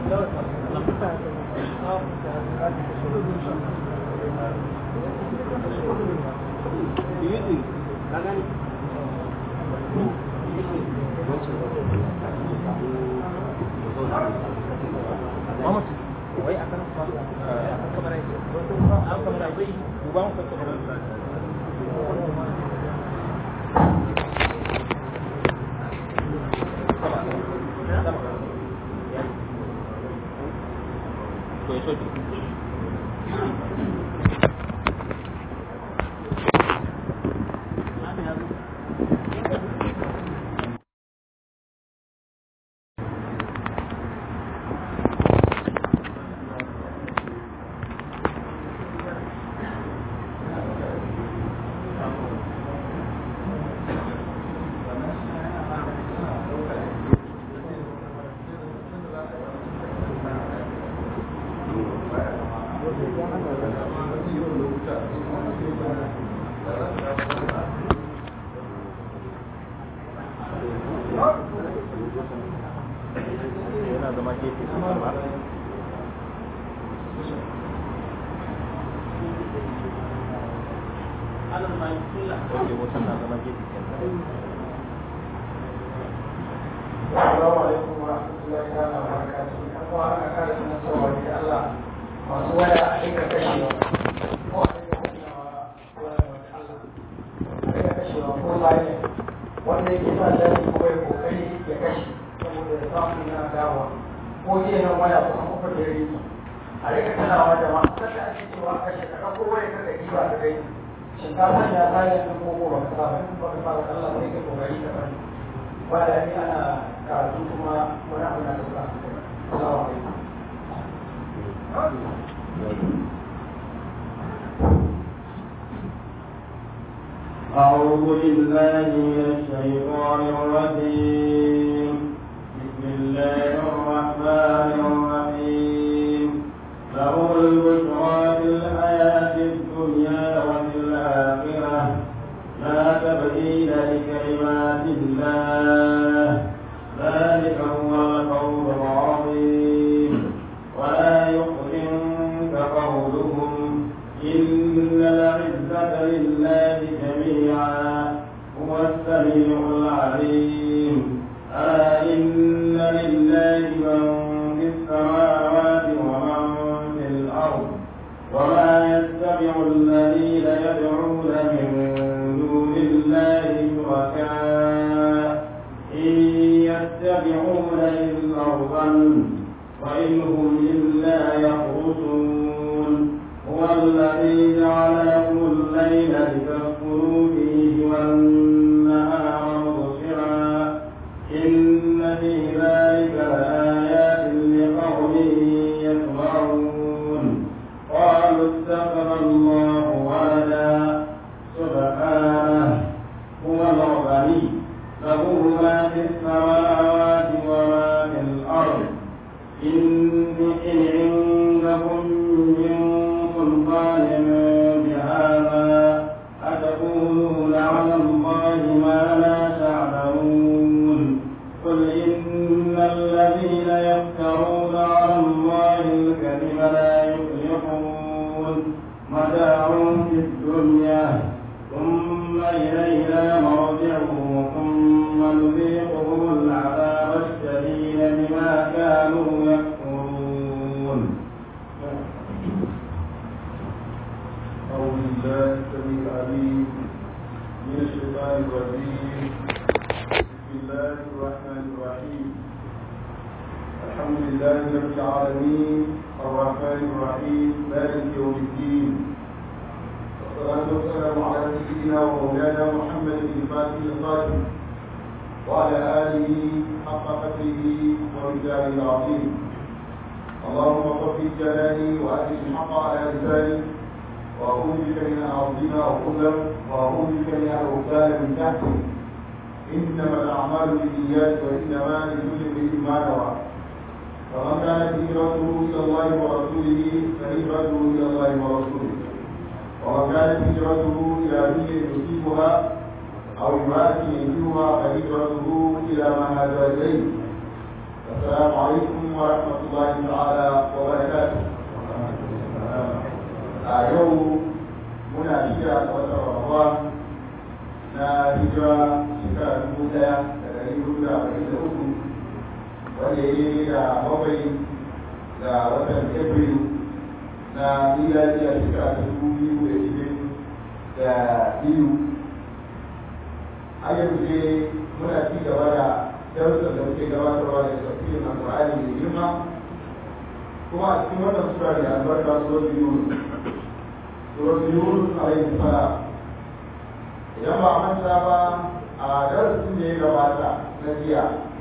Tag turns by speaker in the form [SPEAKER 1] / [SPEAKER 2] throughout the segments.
[SPEAKER 1] wai akan akan kamar yake akan kamar akwai uban ko kamar to ya soke yana zama gefe ba Oke, wutan na zama gefe kenan.
[SPEAKER 2] Assalamu alaikum wa rahmatullahi ta'ala wa barakatuh. Yan uwa ana kare sunan cewa da Allah masu waya a dinga kashewa. Ko a dinga kashewa waya da Allah. A dinga kashewa ko layin wanda yake sa lafi ko ya kokari ya kashe saboda ya samu yana dawa. Ko jiya nan waya kusan uku da yare a rika tunawa da ma sanda ake cewa a kashe ka ɗauko waya ka ɗauki ba ka kai. Shinkafa ya layin ɗin ko ba ka sa ba in ba ka sa ba Allah sai ka kokari ka bari. wanda ni ana karatu kuma wani abu na sauka salamu alaikum
[SPEAKER 3] أعوذ بالله من الشيطان الرجيم بسم الله الرحمن الرحيم له البشرى في الحياة الدنيا وفي الآخرة لا تبديل لكلمات الله ذلك هو القول العظيم ولا يحزنك قولهم إن العزة لله جميعا هو السميع العليم ألا إن لله من في السماوات ومن في الأرض وما يتبع الذين يدعون من دون الله شركاء إن يتبعون إلا الظن وإن هم إلا يخرصون هو الذي جعلكم الليل لتسكنوا فيه والنهار مبصرا إن في ذلك لآيات لقوم يسمعون قالوا اتخذ الله ولدا سبحانه هو الغني له ما في السماوات وما في الأرض إن إن عندكم من سلطان بهذا أتقولون على الله ما لا تعلمون قل إن الذين يفترون على الله الكذب لا يفلحون متاع في الدنيا ثم إلينا مرجعهم ثم نذيقهم العذاب الشديد بما كانوا يكفرون
[SPEAKER 4] أعوذ بالله السميع العليم من الشيطان الرجيم بسم الله الرحمن الرحيم الحمد لله رب العالمين الرحمن الرحيم مالك يوم الدين والصلاة والسلام على سيدنا ومولانا محمد بن فاتح القادم وعلى آله حق قدره ومقداره العظيم اللهم صل جلالي وأجل الحق على لساني وأعوذ بك من أن أظلم أو أظلم وأعوذ بك من أن أغتال من تحتي إنما الأعمال بالنيات وإنما لكل امرئ ما نوى فمن كانت هجرته إلى الله ورسوله فهجرته إلى الله ورسوله ومن كانت هجرته إلى دنيا يصيبها أو امرأة ينكرها فهجرته إلى ما هاجر إليه السلام عليكم ورحمة الله daidai da bakwai ga watan april na miladiya shekara ta dubu biyu da ishirin da biyu a yanzu dai muna ci gaba da darussan da muke gabatarwa da tafsirin alƙur'ani mai girma kuma a cikin wannan sura da albarka surat yunus surat yunus alaihi salam idan ba a manta ba a darasin da ya gabata na jiya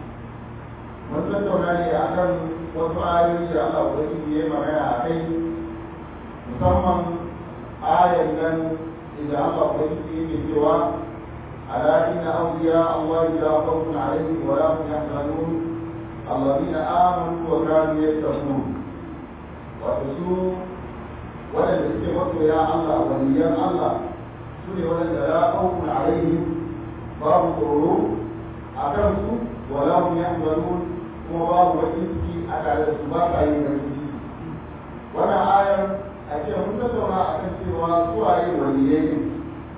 [SPEAKER 4] mun tattauna ne akan wasu ayoyi da Allah ubangiji ya magana a kai musamman ayan nan inda Allah ubangiji yake cewa ألا إن أولياء الله لا خوف عليهم ولا هم يحزنون الذين آمنوا وكانوا يتقون وتسوء ولن يستغفر يا الله وليا الله سوري ولن لا خوف عليهم باب الغرور أكرموا ولا هم يحزنون وباب وجدك أكاد السباق أي نفسي وانا آية أشياء متسوى أكثر وسوى وليين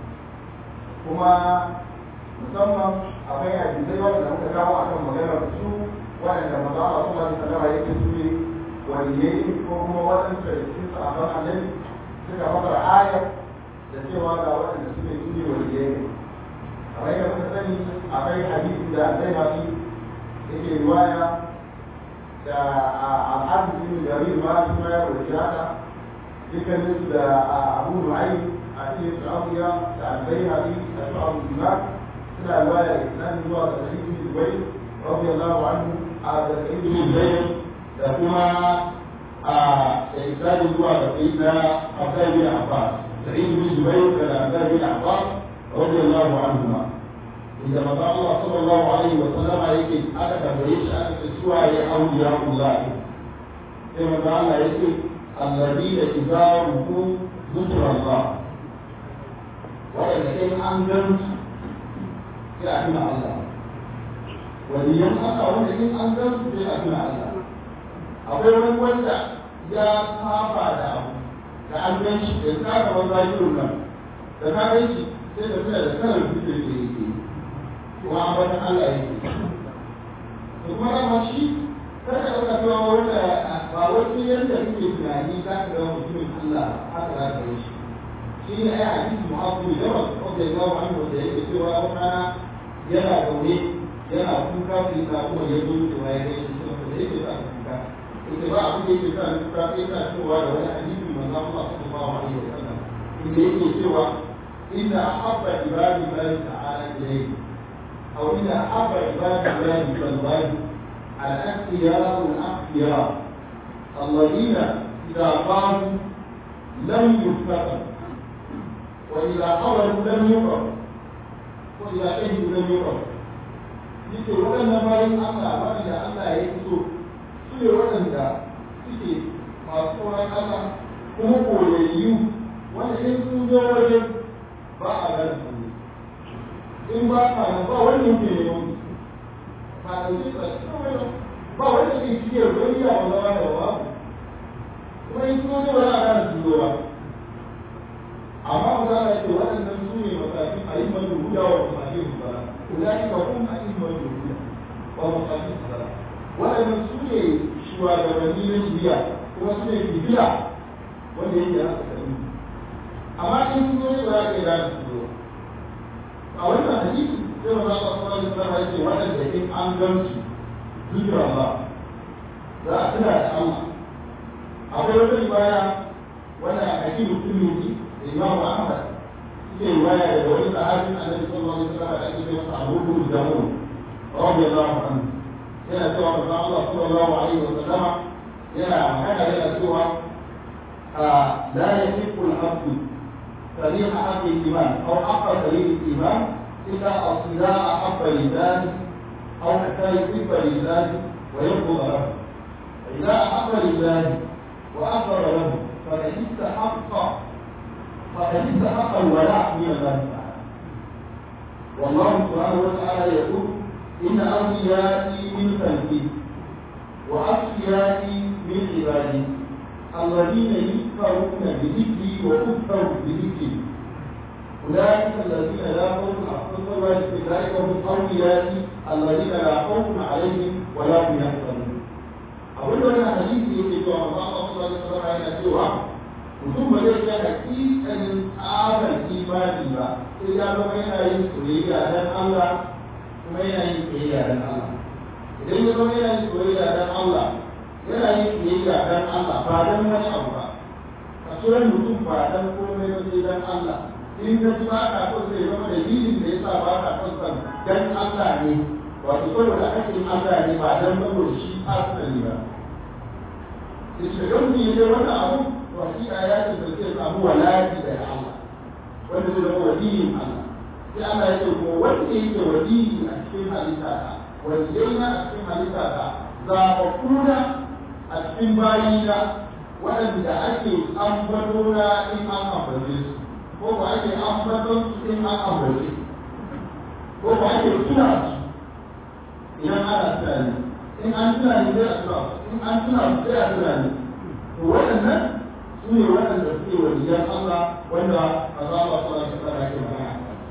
[SPEAKER 4] kuma musamman akwai hadisai wanda muka kawo a kan maganar su waɗanda maza a kuma da sallama yake su ne waliyai ko kuma waɗanda da cikin sahabban annabi suka fasara ayar da cewa ga waɗanda suke su ne waliyai ne kamar yadda muka sani akwai hadisi da zai mafi yake riwaya da al'adu bin jarir ma su ma ya rubuta haka dukkaninsu da abu nu'aym a cikin sa'awiya da albayhaqi da shu'ab al-iman suna riwaya islam zuwa ga sahih ibn zubayr radiyallahu anhu a da sahih ibn zubayr da kuma a da islam zuwa ga sayyidina abdullah bin abbas sahih ibn zubayr da abdullah bin abbas radiyallahu anhuma idan maza Allah sallallahu alaihi wa sallam yake aka tambaye shi aka ce suwa ya auliya Allah sai maza Allah yake alladina idza ruku ذكر الله waɗanda kai an gan su sai a tuna Allah waliyan haka wanda in an gan su sai a tuna Allah akwai wani wanda ya kafa da abu da an gan shi da ka ga wani rayuwar nan da ka gan shi sai da tuna da kalar su da ke yake kuma an bata Allah yake da kuma dama shi kada ka ɗauka cewa wanda ba wani yadda kake tunani za ka ga mutumin Allah haka za ka yi shi shi ne ai hadisi mu'azu da yawa wanda ya gawo an wanda yake cewa wata yana zaune yana kuka sai ta kuma ya zo cewa ya gaishe shi wanda yake sa kuka yake ba abin da yake sa kuka sai ta cewa da wani hadisi manzo Allah sallallahu alaihi wasallam inda yake cewa inna ahabba ibadi Allah ta'ala ilayhi aw inna ahabba ibadi Allah sallallahu al-aqiyar al-aqiyar الذين إذا قاموا لم يفتقوا وإذا قبلوا لم يقرأ وإذا شهدوا لم يقرأ yake waɗannan bayan Allah waɗanda Allah ya fito su ne waɗanda suke masu tsoron Allah kuma koyayyu wanda in sun zo wajen ba a gane su ne in ba ka nan ba wani ke ne wani ba da shi ba ba wanda ke cike wani ya wanda ba da ba kuma in sun zo ba za a gane su zo ba amma ba za a ce waɗannan su ne matakin a yi mai huda wa matakin musala ulai ka kun a yi mai huda wa matakin musala waɗannan su ne shugabanni na shiriya kuma su ne bibiya wanda yake haka kari amma in sun zo ba za a iya gane su zo a wannan hadisi sai ba za a fara da sarrafa yake waɗanda in an gan su zikira ba za a tuna da Allah akwai wata ibaya wanda a hakimu kullu الإمام أحمد في رواية لولد عالم النبي صلى الله عليه وسلم الذي يقول أبو بن الجمون رضي الله عنه هنا سوى الله صلى الله عليه وسلم هنا هنا هنا سوى لا يحب العبد صريح حق الإيمان أو حق صريح الإيمان إلا الصلاة أحب لذلك أو حتى يحب لذلك ويرفض له فإذا أحب لذلك وأخبر له فقد استحق فقد استحق الولاء من الله تعالى والله سبحانه وتعالى يقول إن أوليائي من خلقي وأصفيائي من عبادي الذين يذكرون بذكري ويذكر بذكري أولئك الذين لا خوف عليهم أولئك هم أوليائي الذين لا خوف عليهم ولا هم يحزنون cewa ba ma su wani sarara yana cewa mutum ba zai kai hakikanin tsabar imani ba sai ya zama yana yin soyayya dan Allah kuma yana yin soyayya dan Allah idan ya zama yana yin soyayya dan Allah yana yin soyayya dan Allah ba dan wani abu ba a tsoron mutum ba dan komai ba sai dan Allah in ka ji ba ka son sai zama dalilin da yasa ba ka son san dan Allah ne wato saboda ake Allah ne ba dan saboda shi asali ba idan ni ne wannan abu to hakika ya ce da zai samu walaji da Allah wanda zai zama waliyin Allah sai Allah ya ce ko wanda yake waliyi a cikin halitta ta waliyai na a cikin halitta ta zaɓaɓɓuna a cikin bayina waɗanda ake ambato na in an ambace su ko ba ake ambaton su in an ambace ko ba ake tuna su idan ana tunani in an tunani zai a tuna in an tuna su sai a tunani to waɗannan su ne waɗanda suke waliyan Allah wanda a za a su wasu tsara ke magana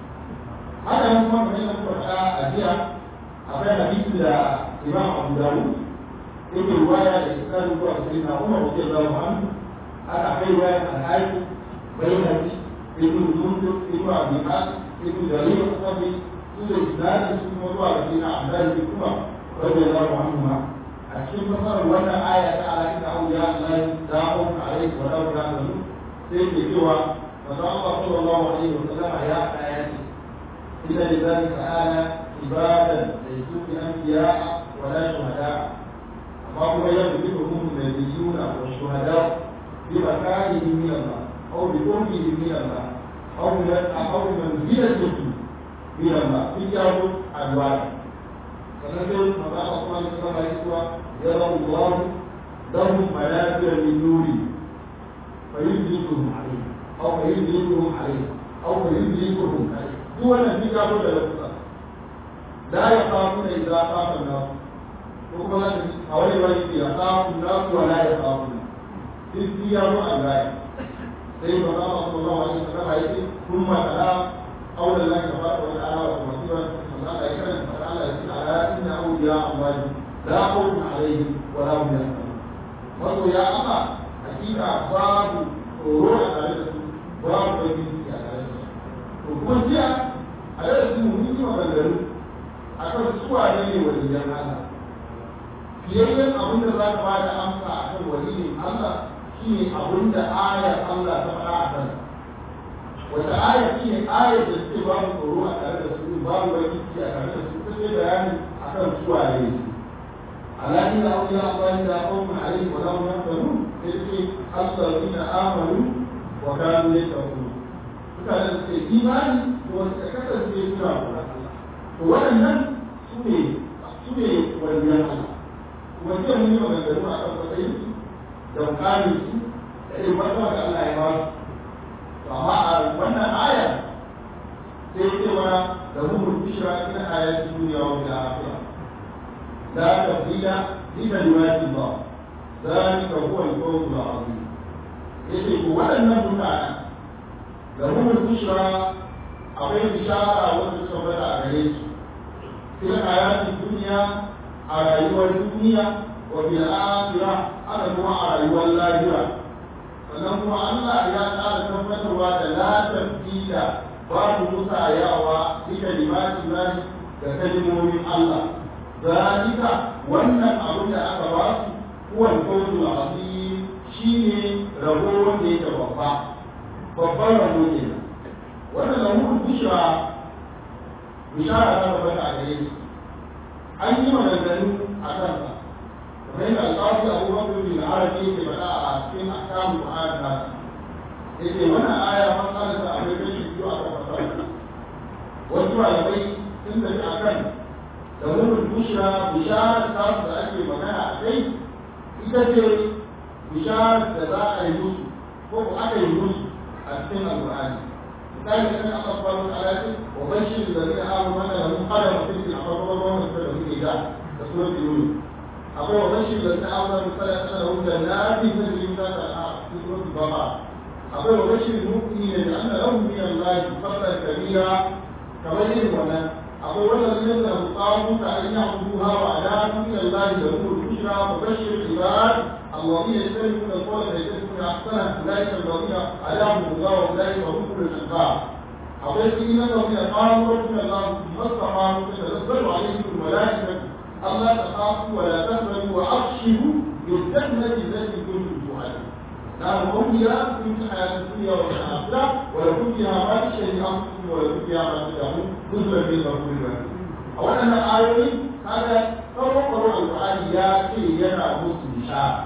[SPEAKER 4] haka nan kuma kamar yadda muka faɗa a jiya akwai hadisi da imam abu dawud yake ruwaya da iskari zuwa sai na umar wasu ya zama hannu aka kai ruwaya al-haifu bayyana ibn mundir ibn abi hatim ibn jarir al-sabi su da isnadin su kuma zuwa ga sai na abdul bin umar radiyallahu anhu ma a cikin fasarar wannan aya ta ala inna awliya Allah la khawfun alaihim wa la hum yahzanun sai ke cewa manzo Allah sallallahu alaihi wa sallam ya aya ce inna lidhalika ala ibadan laysu bi anbiya wa la shuhada amma kuma yadhkuruhum nabiyuna wa shuhada bi makanihim min Allah aw bi qurbihim min Allah aw min aw manzilatihim min Allah fi jawu alwadi sannan sai maza Allah kuma da sama ya cewa ya rabu Allah lahum manabir min nuri fa yudrikuhum alayhi aw fa yudrikuhum alayhi aw fa yudrikuhum alayhi duk wannan shi ka da lafiya la yaqafuna idza qafa an-nas ko kuma a wani wani ya qafu an-nas wa la yaqafuna duk shi ya zo an gaya sai maza Allah sallallahu alaihi wasallam ya ce kuma tala قول الله تبارك وتعالى ومسيرة الله يكرم تعالى على إن أولياء الله لا خوف عليهم ولا هم يحزنون wato ya ama hakika babu tsoro a tare da su babu bakin ciki a tare da su to kuma jiya a yau da su mun yi maganganu a kan suwa ne ne waliyan Allah fiyayyen abin da za ka ba da amsa a kan waliyin Allah shine abin da ayar Allah ta faɗa a kansa wata aya shi ne ayar da suke babu tsoro a tare da su babu wani ciki a tare da su ta ce bayani a kan suwa ne su alaƙi da auliya Allah da qawmun alayhi wa lahum yahzanun sai ce allazina amanu wa kanu yattaqun mutane da suke imani da wasu ka kasance suna kula to waɗannan su ne su ne waliyan Allah kuma sai mun yi maganganu a kan matsayin su da mukamin su da irin wata da Allah ya ba su amma a wannan aya sai ce mana da humul bishra ina ayatin duniya wa bil akhirah la tabdila li kalimati Allah zalika huwa al-fawz al-azim yace ko waɗannan mutanen da humul bishra akwai bishara wanda suka bada a gare su fil ayatin duniya a rayuwar duniya wa bil akhirah haka kuma a rayuwar lahira sannan kuma Allah ya ƙara tabbatarwa da la tabdila babu musayawa bi kalimati lahi da kalmomin Allah zalika wannan abin da aka ba su huwa al-fawzul azim shine rabo wanda yake babba babban rabo ne wannan lahu bishra bishara ta tabbata a gare shi an yi maganganu a kansa kamar yadda alƙawari abubakar bin arabi yake faɗa a cikin ahkamu ayat nas yake wannan aya matsalar da akwai kashi biyu a kan fasara wasu malamai sun tafi a kan da murin bushra bishara ta da ake magana a kai ita ce bishara da za a yi musu ko ko aka yi musu a cikin alƙur'ani misali kan aka faru ala ce wa bashir da zai hamu mana da mun kada mutum a farko wannan da muke da da suratul yunus akwai wa bashir da ta auna misali a sanar wuta na fi ta jiri ta ta a cikin baba akwai wa bashir mu'mini da anna lahu min Allah fadlan kabira kamar irin wannan akwai wanda zai da mutawu ta an yi abuha wa ala min Allah da mu bushra wa bashir ibad الذين يستمعون القول فيتبعون احسنه اولئك الذين هداهم الله واولئك هم اولو الالباب أقول إن الذين قالوا ربنا الله ثم استقاموا تتنزل عليهم الملائكة ألا تخافوا ولا تحزنوا وأبشروا بالجنة التي كنتم توعدون نحن أولياء في الحياة الدنيا والآخرة ولكم فيها ما تشتهي أنفسكم ولكم فيها ما تدعون نزلا من غفور رحيم أولا الآية هذا فرق القرآن يأتي ينا مسلم شاء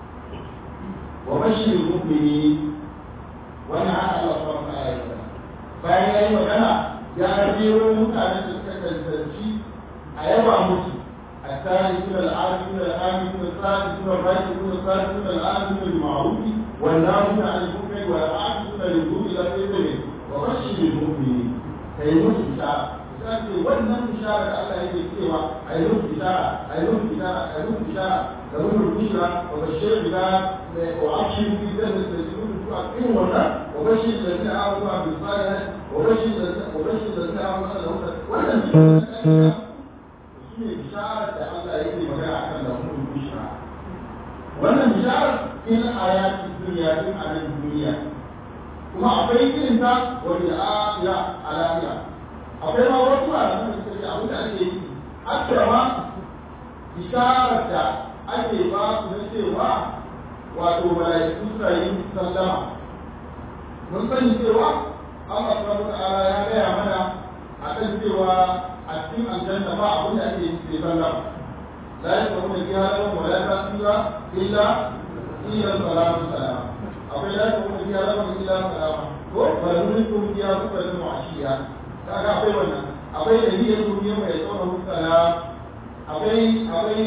[SPEAKER 4] وبشر المؤمنين وأنا على الله سبحانه وتعالى bayan ya yi magana ya jero mutanen da suka cancanci a yaba musu a tsari suna al'adu suna al'adu suna tsari suna baki suna tsari suna al'adu suna ma'arufi wanda suna alifukai wa al'adu suna rizu ila sai ne wa bashi ne mu'mini ka yi musu bishara ta ce wannan bishara da Allah yake cewa a yi musu bishara a yi musu bishara a yi musu bishara da musu bishara wa bashir bila wa abshiru bi jannati da su a irin wannan وبشر الذين آمنوا وعملوا الصالحات وبشر وبشر الذين آمنوا وعملوا wannan shi ne bisharar da Allah yake magana a kan lafiyar bishara wannan bisharar in ayati duniya in a nan duniya kuma akwai irin ta wani ya a lafiya akwai ma wasu a nan da suke abin da ake yi hatta ma bisharar da ake ba su na cewa wato mala'iku suna yin sallama mun sani cewa Allah subhanahu ta'ala ya gaya mana a kan cewa a cikin aljanna ba abin da ake yi sai sallama la yasma'una fiha lahum wa la tasira illa illa salamu salama akwai la yasma'una fiha lahum illa salama ko barulikum fiha kullun mu'ashiya kaga akwai wannan akwai da niyyar duniya mai tsawon salam akwai akwai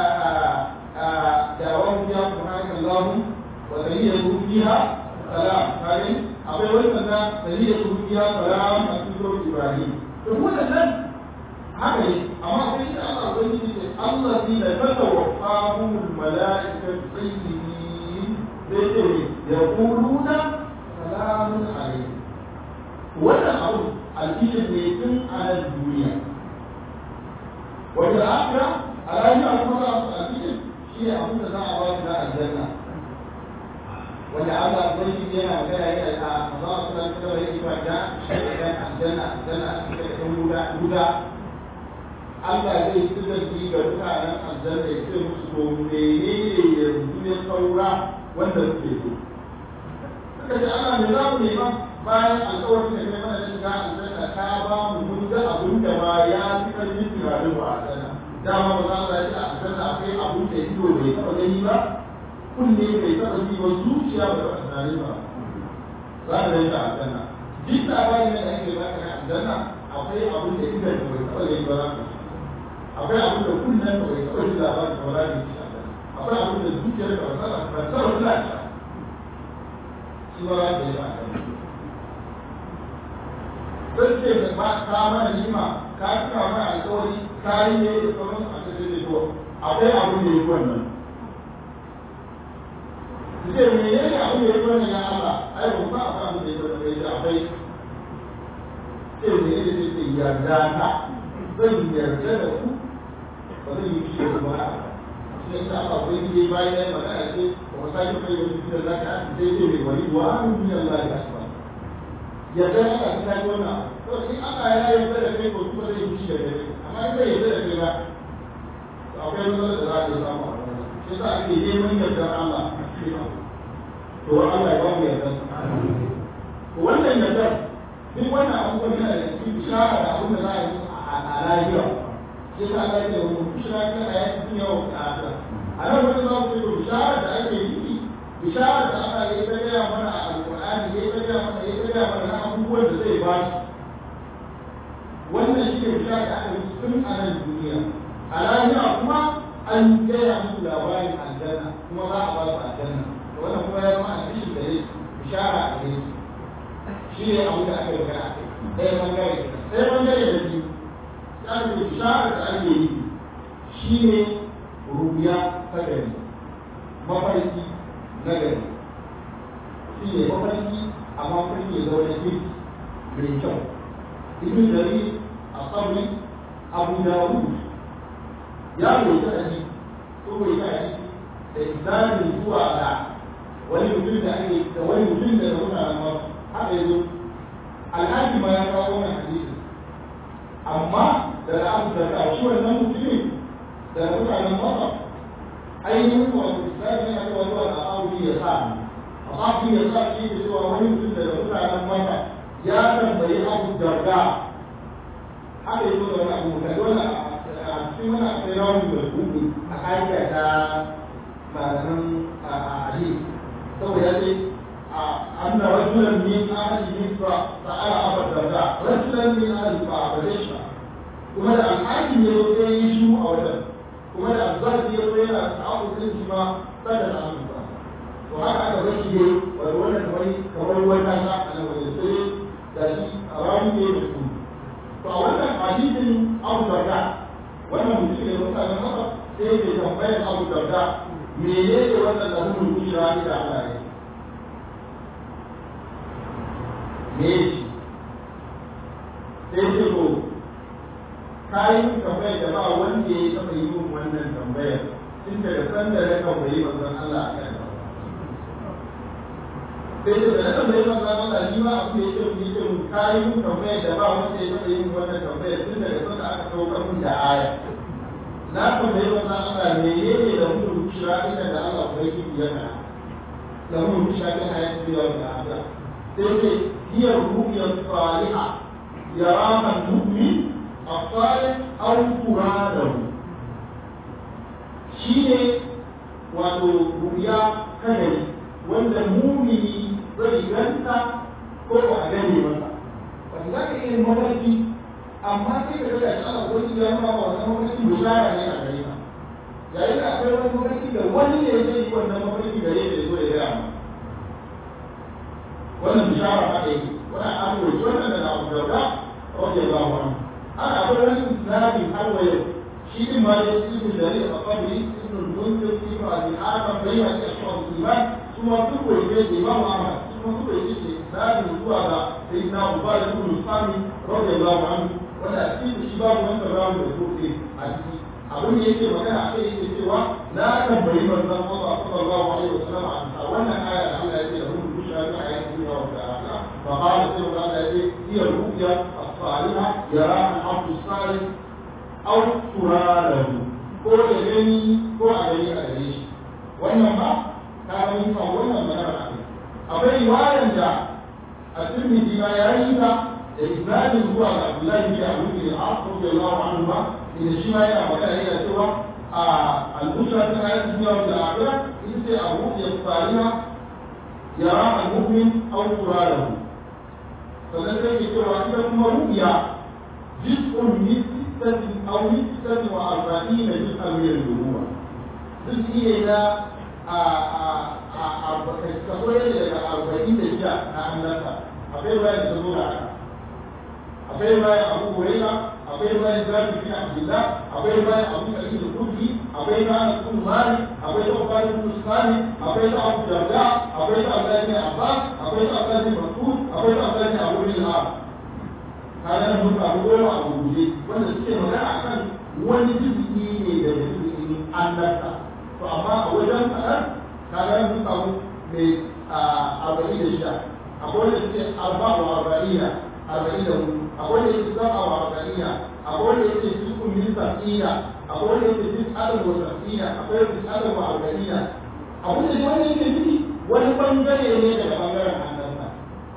[SPEAKER 4] da'awan fiha subhanakallahu wa tahiyyatu fiha salam kare akwai wani sanda dalilin rubiya salam a cikin ibrahim to wannan haka ne amma sai da Allah wani ne Allah zai da fata wa qamul malaikatu tayyibin sai ce ya quluna salamun alayhi wannan abu alkishin ne tun a nan duniya wanda akira a rayuwa kuma alkishin shi ne abin da za a ba su na aljanna wanda Allah ubangiji yana magana yana da Allah su nan kawai yake ba da shaidan aljanna aljanna a cikin ɗan guda guda Allah zai tsira ji ga mutanen aljanna ya ce musu to menene yanzu ya saura wanda suke so suka ce Allah me za mu nema bayan alƙawarin da kai mana shiga aljanna ta ba mu mun ga abin da ma ya fi ƙarfin tunanin ba aljanna dama ba za mu ce a aljanna akwai abin da ido bai taɓa gani ba kunne bai taɓa ji ba zuciya ba taɓa tunani ba za ka yanka aljanna duk labarin da ake ba ka aljanna akwai abin da idan ka bai taɓa gani ba za ka akwai abin da kunnen ka bai taɓa ji labarin ba za ka ci akwai abin da zuciyar ka ba taɓa ba taɓa ji lafiya shi ba za ka yi ba sai ce ka ba ka mana nima ka cika mana alƙawari ka yi ne da sauran a cikin da to akwai abin da ya fi wannan ce me ne ne abin da ya wannan ya Allah ai ba ba abin da ya wannan bai da akwai ce me ne ne ce yarda ta zan yarda da ku ba zan yi shi da ba shi ne Allah bai yi bayan ya magana ce ba sai kai wani da zaka sai ce me wani wa min Allah ya asba yarda Allah ta kai wannan to in Allah ya yarda da kai ko kuma zai yi shi da kai amma in bai yarda da kai ba akwai wani da za ka samu shi yasa ake neman yardar Allah to Allah ya ba mu yarda to wannan yarda duk wannan abubuwan yana da cikin bishara da abin da za a yi a lafiya shi yasa Allah ya ce wa bishara ta a yaki duniya wa ta'ala a nan wani za ku ce bishara da ake yi bishara da Allah ya ta gaya mana a alƙur'ani ya ta gaya mana ya ta gaya mana na abubuwan da zai ba shi wannan shi ne bishara da aka yi tun a nan duniya a lafiya kuma an gaya musu labarin aljanna kuma za a ba su aljanna wannan kuma ya zama a cikin da ne bishara a gare shi ne abu da aka yi magana ɗaya bangare ɗaya bangare da biyu ya ce bishara da ake yi shi ne rubiya ta gari mafarki na gari shi ne mafarki amma mafarki ya zaune kirki mai kyau ibn jarir a sabri abu dawud ya roƙi hadisi ko bai ta hadisi da isnadin zuwa ga wani mutum da ake da wani mutum da da mutanen masu haka yanzu alhaji ma ya kawo wannan hadisi amma da na abu da ta shi wannan mutumin da mutanen masu ainihin wato isnadin ya kawo zuwa ga abu ya sa abu ya sa shi da cewa wani mutum da mutanen masu ya tambayi abu darda haka yanzu da wani abu mutane wannan a cikin wani akwai rawar da hudu a ƙa'ida ta malaman hadisi saboda ya ce أن رجلا من أهل مصر سأل أبا الدرداء رجلا من أهل فأبدش kuma da alhakin ya zo ya yi shi a wajen kuma da azzaki ya zo yana sa'abu sun shi ma sada da amin ba to haka aka bar shi ne wato wannan kamar kamar ruwan kasa a nan wajen sai da shi a ramu ne da su to a wannan hadisin abu darda wannan mutum ne mutanen haka sai ke tambayar abu darda menene wannan da mun kushira da Allah ya me shi sai ce ko kayan tambayar da ba wanda ya taɓa yi min wannan tambayar tun daga san da na tambayi manzon Allah a kan sai ce da na tambayi manzon Allah ni ma abu ya ce mu yi mu kayan tambayar da ba wanda ya taɓa yi min wannan tambayar tun daga san da aka saukar min da aya na tambayi manzon Allah me ne da mu kira ina da Allah bai yi yana da mu kira ta hayatu da Allah sai ce هي الرؤيا الصالحة يراها المؤمن الصالح أو تراده شيء wato ruya kanari wanda mumini zai ganta ko ba a gane masa wanda za ka iya mafarki amma sai ka ga shi ana wani ya ma wannan mafarki bishara ne a gare ka yayin da akwai wani mafarki da wani ne zai yi wannan mafarki gare ka zo ya gaya ma wannan bishara haka yake wannan an roƙi wannan daga Abu Darda radiyallahu anhu ana akwai wani isnadi har wa yau shi din ma ya ci ibn Jarir al-Qabri ibn al-Munzir ibn Abi Hatim bai ya ci ashab al-iman kuma duk wai ne da Imam Ahmad kuma duk wai ne isnadi zuwa ga sayyidina Abu Bakr ibn Sami radiyallahu anhu wanda a cikin shi babu wanda babu da zuke a ciki abin da yake magana a kai yake cewa na tambayi manzon Allah sallallahu alaihi wasallam a wannan aya da Allah ya ce da mun busha ta ayat dunya wa ta'ala fa qala sai Allah ya ce hiya ru'ya as-salihah yara al-abd as-salih aw turalahu ko da gani ko a gani a gare shi wannan ba ka ga fa wannan magana ne akwai riwayan da at-Tirmidhi ma ya yi ta da isnadin zuwa ga Abdullahi bin Abu Bakr radiyallahu anhu ba inda shi ma yana magana yana cewa a al-bushra ta ayat dunya wa al-akhirah ita ce abu ya fariha yara al-mu'min aw quralahu sannan sai ke cewa ita kuma ru'ya jiz'un min sittati aw min sittati wa arba'ina juz'an min al-nubuwa juz'i ne na a a a a kaso ne daga arba'in da shida na annabta akwai bayan da zo da haka akwai bayan abu hurairah akwai bayan zafi bin abdullah akwai bayan abu sa'id al-khudri akwai bayan abu malik akwai da abu bin sani akwai da abu darda akwai da abu bin abbas akwai da abu bin mas'ud akwai da abu bin abu bin al kana nan mun abu goma abu guje wanda suke magana akan wani jizgi ne da jizgin annabta to amma a wajen kaɗan kaga nan mun samu mai arba'in da shida akwai wanda suke arba'u arba'ina arba'in da hudu akwai da yake zama wa arba'ina akwai da yake cikin min sab'ina akwai da yake cikin adam wa sab'ina akwai da cikin adam wa arba'ina abin da wani yake ciki wani bangare ne daga bangaren annabta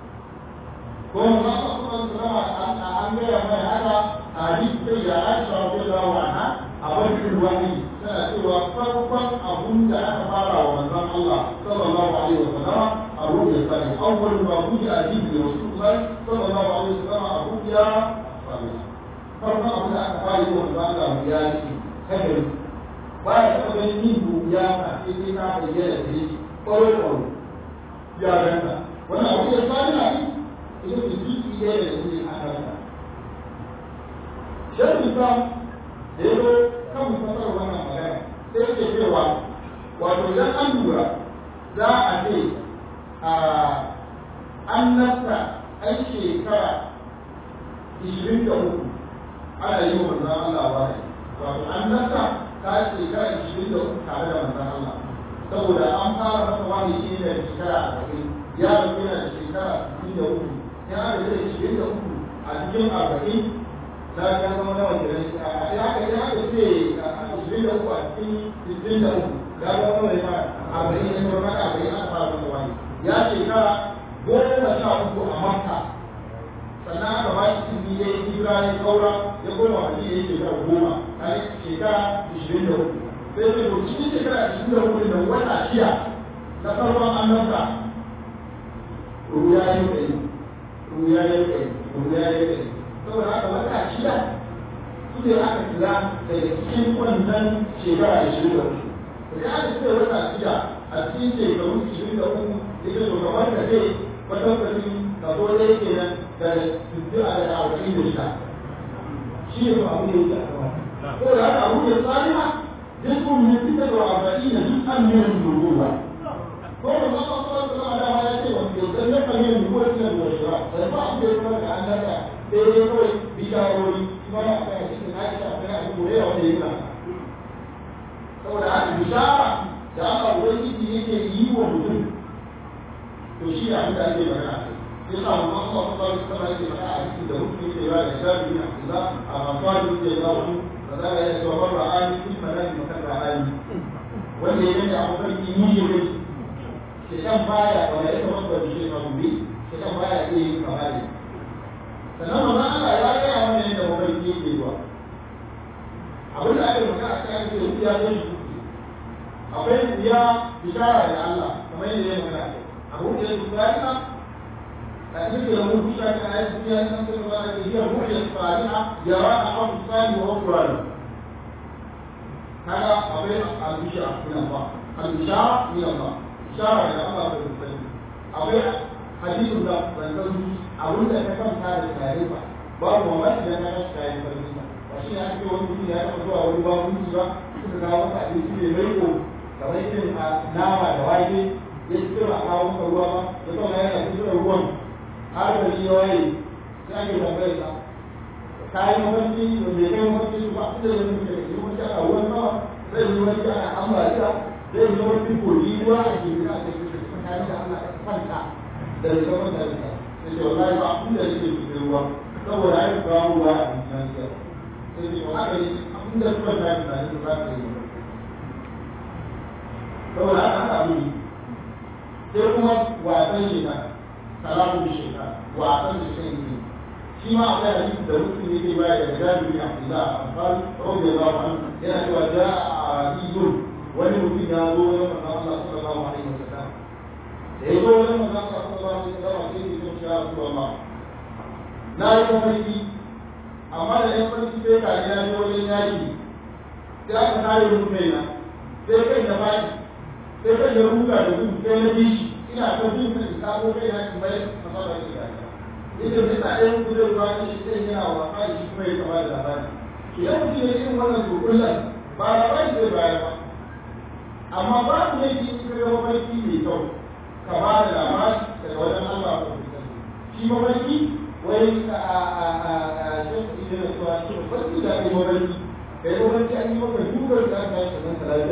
[SPEAKER 4] ko ma ka kuma zama an gaya mai haka a hadisi sai ya aisha wa bai zawo ana a bakin wani tana cewa farkon abun da aka fara wa manzon Allah sallallahu alaihi wa sallama a rubuta sani awwal ma buji a jibi da rasulullah sallallahu alaihi wa sallama a rubuta sani farkon abun da aka fara yi wa manzon Allah mu ya yi kadari ba ya taɓa ganin yin rubuya a cikin ta bayyana da shi ƙwaro ya ganta wannan abu ya sani na ita ce jiki ɗaya da shi a kansa shan islam da ya zo kan fasar wannan magana sai yake cewa wato idan an lura za a ce a an nasta an shekara ishirin da uku ana yi wa manzan Allah wahayi wato an nasta ta shekara ishirin da uku tare da manzan Allah saboda an fara masa wani shi ne da shekara arba'in ya rasu yana da shekara sittin da uku ya aka da ishirin da uku a cikin arba'in na ya zama nawa kenan a ya aka ya aka ce ishirin da uku a cikin sittin da uku ya zama nawa ya fara arba'in ya zama maka arba'in aka fara masa wani ya shekara goma sha uku a makka sannan aka ba shi izini ya yi hijira ya kaura ya koma madina ya shekara goma a shekara ishirin da uku sai ce to cikin shekara ishirin da uku da wata shida na farkon annabta ruya ya yi ruya ya yi ruya ya yi saboda haka wata shida su ne aka kira daga cikin wannan shekara ishirin da uku da aka ce wata shida a cikin shekaru ishirin da uku ita to kamar ka ce kwatankwacin kaso ɗaya kenan da sittin a da arba'in da shida shi ne ba abu da yake a gaba saboda haka abu da tsariha جزء من ستة وأربعين جزءا من النبوة قول الله صلى الله عليه وسلم يتسلق من النبوة إلى البشرى فالبعض يقول لك أنك تقول بشاروري كما يحكي حديث عائشة بن أبي هريرة وغيرها saboda haka bishara da aka ubangiji yake yi wa mutum to shi abin da ake magana sai sa mu Allah sallallahu alaihi wasallam yake magana a cikin da mutum yake yawa da shafi na Allah a mafani yake yawa فقال يا سوى رآني في المنام مكان رآني wanda ya yanke abu sarki ni ne mai shekan baya wanda ya tabbata da shi kan bi shekan baya iya yin kamali sannan manzon Allah ya gaya mana yadda mafarki yake zuwa abin da ake magana a kan yake ya zo shi akwai ya bishara da Allah kamar yadda ya magana abu da ya zuwa ya لكن له بشكل عايز فيها أن هي الرؤيا الصالحة يراها أبو الصالح وهو صالح هذا قبيل البشرى من الله البشارة من الله بشارة إلى الله في المسلم قبيل حديث الله فانتظر أقول لك كم هذا التاريخ باب ومن لم يشتهي فرمينا وشيء أنت وانت يا أخوة أولي باب مجرى suka kawo maka abinci mai maiko kamar irin nama da wake ya ci a kawo maka ruwa ba ya kuma yana cikin ruwan har da shi waye sai ake tambayar sa ka yi mafarki da bai kai mafarki su ba da yin mutum da yi wani ana ruwan sama zai yi wani ana ambaliya zai yi wani kogi ruwa a ke gina da ke tsakanin da Allah ya kwanta da rika kwanta da ta sai ce wallahi ba abin da yake cikin ruwa saboda ai ba ruwa a cikin sa sai ce ba haka ne abin da suka ta yi tunani ba ta yi saboda haka haka abin sai kuma wasan shekara salamun shekara wasan da shi ne shi ma akwai hadisi da mutum yake baya da jabir bin abdullah al-ansari radiyallahu anhu yana cewa ja'a arabiyun wani mutum ya zo wajen manzon Allah sallallahu alaihi wasallam da ya zo wajen manzon Allah sallallahu alaihi wasallam sai ya ce ya rasulullah na yi mafarki amma da yan farki sai ka ya je wajen yaki sai aka kare mun kaina sai kai da baki sai kai da ruga da gudu sai na bi shi ina ta bin sa in kamo kai na in bai masala shi da yake da ta ɗayan kudin ruwa ne shi zai yana wasa da shi kuma ya kama da labari idan mutum ya irin wannan tukullan ba labari zai bayar ba amma ba su ne shi in kare mafarki mai kyau ka ba da labari daga wajen Allah ko shi mafarki wai a a a a shafi ne da cewa shi mafarki da ake mafarki kai mafarki an yi maka dubar da aka yi sannan ka lafiya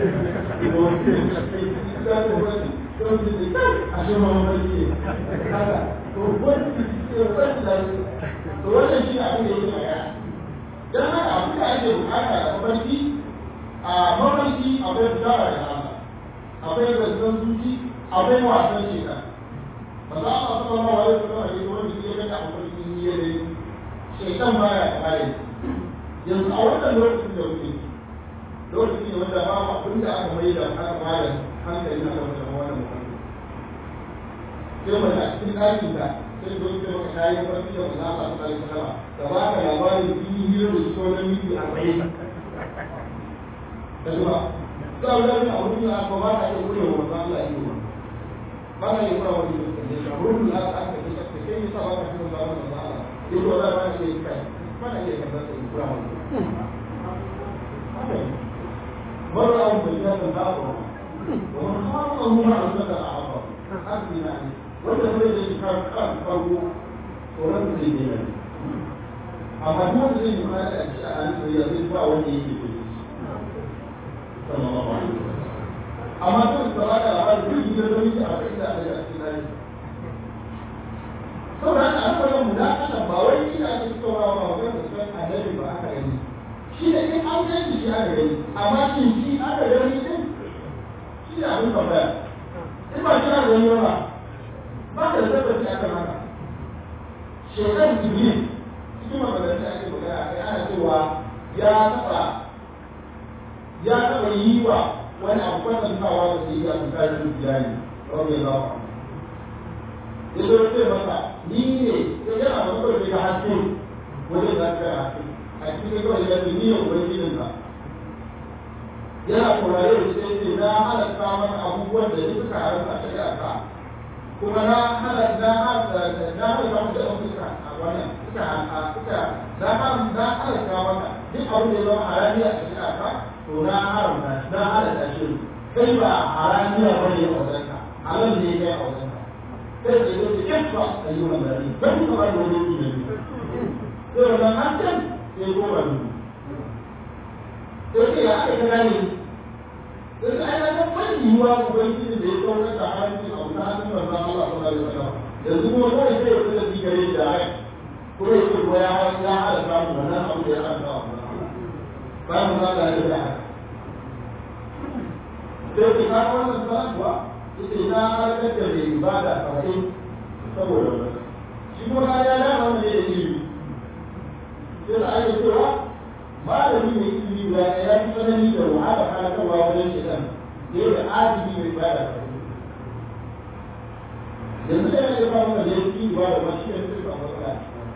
[SPEAKER 4] kawai don su ne a shi ma mafarki ne haka to wani wani da to wannan shi abin da yake magana dan haka abin da ake bukata da mafarki a mafarki akwai bishara da Allah akwai zazzan zuci akwai wasan sheka maza Allah sallallahu alaihi wasallam ya wani shi ya ga mafarki ne ya dai shekan baya kare yanzu a wannan lokacin da muke lokaci ne wanda ba abin da aka mai da aka bada hankali na kan wannan mafarki sai mace a cikin ɗakin ta sai zo ce maka ta yi mafarki da maza Allah sallallahu alaihi wasallam da ba ka labarin fili hira da shi wani miki arba'in da zuwa za a wani abu ne a ba ka iya kure wa maza Allah yi wa ba ka iya kura wani da shi rubun da aka aka ce ka kai yasa ba ka kira ba wani maza Allah ya ce wala ba ka iya kai ba ka iya kan zaka kura wani مرة أو بجانب الآخر ومن خاطه مع الفتى أعظم حسبي يعني وانت تريد ان كان كان فرقه ولم تريد يعني اما هو الذي يقال اشياء ان يضيف وجهه في صلى الله عليه وسلم amma sun da ba da labarin duk gidan da miki a kai da aka yi a cikin hari saboda haka an fara mu da kana ba wai ina ake tsorawa ba wajen da sunan annabi ba aka gani shi da in an gani shi aka gani amma shin shi aka gani din shi ne abin tambaya in ba shi aka gani ba ba ka da tabbaci akan haka shekaru jibril cikin maganar da ake magana kai ana cewa ya taɓa ya taɓa yi wa wani abu kwatantawa da su yi a tsakanin iyali rabu ya zafa ya zo ce masa ni ne ya yana da mutum da haske wajen da aka haske a cikin kawai ya ce ni ne ubangijin ka yana kurare da shi ce na halatta maka abubuwan da suka haramta a shari'a ka kuma na halatta na halatta na halatta maka da suka a wannan suka suka na haramta na halatta maka duk abin da ya zama harami a shari'a ka to na haramta na halatta shi kai ba haramiya bane a wajenka halal ne kai a wajenka sai da yake kafa ayyukan gari ban kuma da wani ne sai wannan hakan sai goma ne sai ya aka kana ne sai ai na ban yiwa ubangiji da ya saukar da haramci a wata hannun manzon Allah sallallahu alaihi wasallam yanzu kuma kawai sai ya fita shi gare da ai kuma ya ce ya ya halatta mu wannan abu da ya halatta wa ba mu za ka yi da haka sai ki ka wannan sanarwa ita na harkar da mai ibada saba'in saboda wani shi ko na ya dama wanda ya ilimi sai da ake cewa malami mai ilimi ba ya fi tsanani da wahala halakarwa wajen shidan da yadda adili mai ibada saba'in yanzu da yana ba mana da ya fi ibada ma shi ne sai ba matsala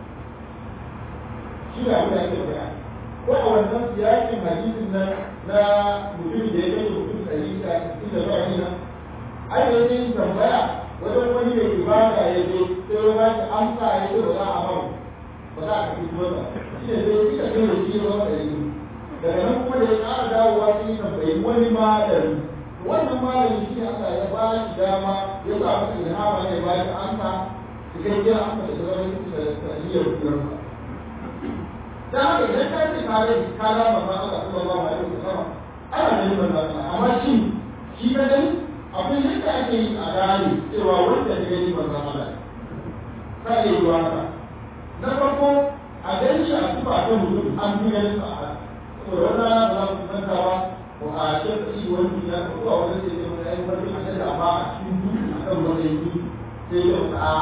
[SPEAKER 4] shi ne abin da ake faɗa ko a wannan siyasin hadisin na na mutum da ya kai mutum ɗari da inda ba ni nan ai da yake tambaya wajen wani mai ibada ya je sai ya ba shi amsa ya ce ba za a ba ba za a kafi masa shi ne sai suka kai da shi zama da yi daga nan kuma da ya ƙara dawowa sai ya tambayi wani malami wannan malami shi ne Allah ya ba shi dama ya sa masa ilhama ne ba shi amsa cikakken amsa da zama da saniyar kurarsa da haka idan ka ce ka rai ka ga manzon Allah sallallahu alaihi wasallam ana ganin manzon Allah amma shi shi ka gani akwai yadda ake yi a gane cewa wanda ta gani manzon Allah ka iya yi haka na farko a gani shi a tuba ta mutum an fi ganin sa a saboda wannan rana ba za mu manta ba ko a shekka shi wani ya ko a wani sai ya yi wani a shekka amma a cikin duki a kan wani yi sai ya a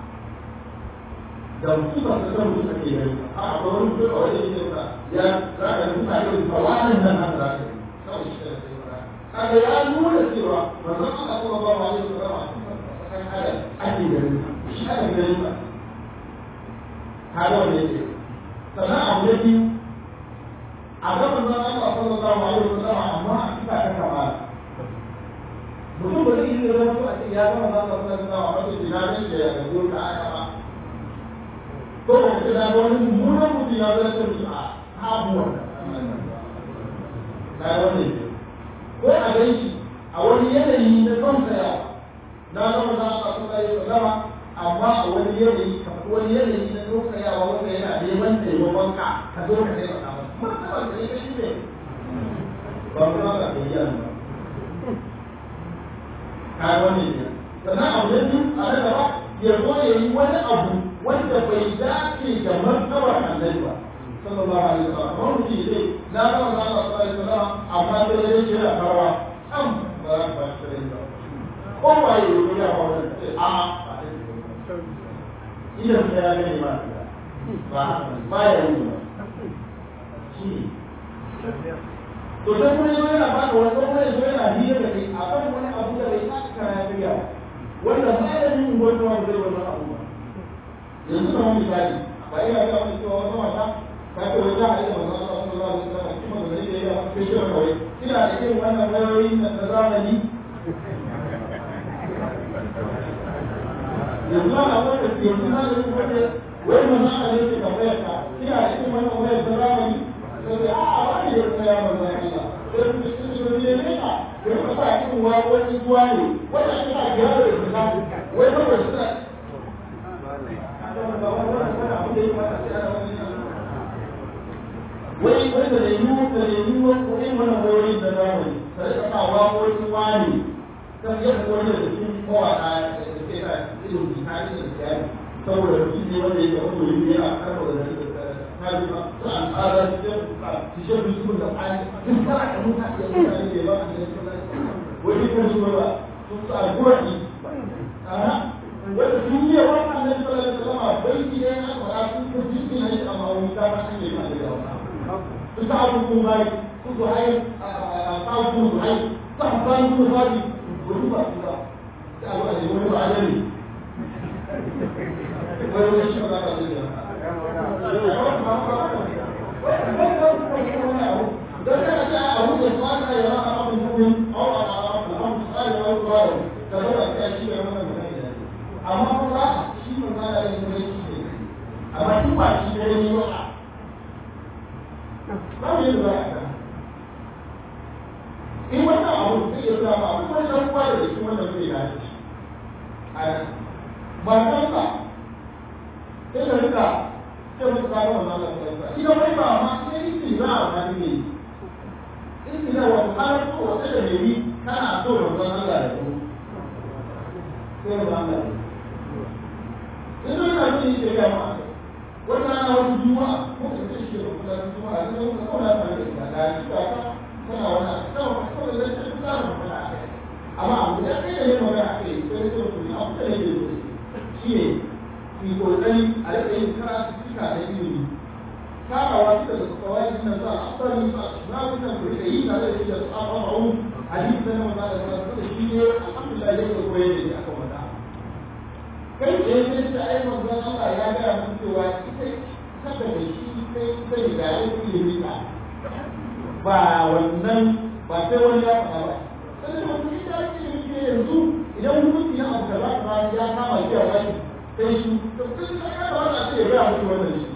[SPEAKER 4] da mutum ba su san mutum ake gani a akwai wani mutum a wajen yake ba ya za ka mutane da ba wani nan haka za ka yi kawai shi da sai ba kaga ya nuna cewa manzon Allah sallallahu alaihi wasallam a cikin sakan adam ake gani shi ake gani ba kaga wanda yake sannan abu na biyu a ga manzon Allah sallallahu alaihi wasallam amma a cikin ta kamala mutum ba zai yi zama a ce ya zama manzon Allah sallallahu alaihi wasallam a cikin dinarin da ya gazo ta aka ba ko ba ce da wani mummunan mutum ya zai mutu a habuwar na wani ko a gan shi a wani yanayi na son saya na zama za a kasu kai zama amma a wani yanayi kamar wani yanayi na son saya wa wanda yana neman taimakon ka ka zo ka taimaka masa martaba da ya shi ne ba mu za ka kai yana ba ka wani ne sannan abu na biyu a na gaba ya zo ya yi wani abu wanda bai dace da martabar annabi ba sallallahu alaihi wasallam ba mu ji dai na ga Allah sallallahu alaihi wasallam amma da yake ce da karwa am ba ba shi da ko ba yi ne ya ba wannan ce a idan sai ya gani ma ba ba ya yi ba shi to sai kuma yazo yana ba da wani kuma yazo yana hira da kai akan wani abu da bai saka ya biya wanda malamin wanda wanda zai wannan abu ba yanzu da wani misali ba ina ga wani cewa wata mata ta ce wai za a yi da manzon Allah sallallahu alaihi wasallam kuma da zai yi a cikin shirin kawai kina da irin wannan wayoyi na zamani yanzu ana wanda ke yanzu na da wanda wai manzon Allah ne ke tambayar ka kina da irin wannan wayar ta zamani sai a wani ya tsaya manzon Allah sai ku ci shi ne ne ka wai ka sa irin wani zuwa ne wanda ake sa gyara da su wai ba ba su wai wai da yiwu da yiwu ko in wannan wayoyi da zamani ta rika sa waƙoƙin wani ta yadda wani da cikin mawaƙa da ke sa irin bikani da siyari saboda mutum ne wanda ya ga wani ne a karɓar da ta ji ba su an tsara su ce su da ƙwani sun fara da mutane da mutane da ba a cikin wani kan su ba sun sa guraki wanda sun yi wa annabi sallallahu alaihi wasallam bai ki ne na fara sun ko jikin ne amma wani ta ba ne ma da yawa su ta abu ko bai su ko hai a ta ku su hai ta ba ku ba di ko su ba su ba ta ba ne wani ba ne wani wani shi ba ka da dan kana ta abu da fata ya ra abu da ko a a abu sai ya ra da ba ta shi ne wannan amma ko za a shi ne ma da yin da shi ne amma shi ba shi ne ne ba ba ne da ba in wannan abu sai ya zama abu wani dan uwa da shi wannan zai dace a ba san ka sai da rika sai muka kawo wannan Allah sai ka idan wai ba ma sai shi za a ba ne in ina wa har ko wata da ne kana so da wannan Allah da ku sai da Allah idan yana cin shi ya ma wata rana wata juma'a ko da ta shi da kuma juma'a ne ko ko na fara da da shi ka kana wani sau ko da ta shi ka fara amma abu da kai ne magana kai sai ko ku abu da ne shi ne ki kokari a rika yin karatu cika da ilimi karawa shi da kawai nan za a asali ba na kusa ku rika yi tare da shi da tsafafu hadisi na manzo da shi ne alhamdulillah yake koyar da shi akan wannan kai da yake da ai manzon Allah ya ga mun cewa ita saka da shi sai sai ga ilimi ka ba wannan ba sai wani ya faɗa ba sai da mutum da yake ilimi ke yanzu idan hukunci na abu kaza ba ya kama shi a wani sai shi to sai da ya ba da sai ya ga mutum wannan shi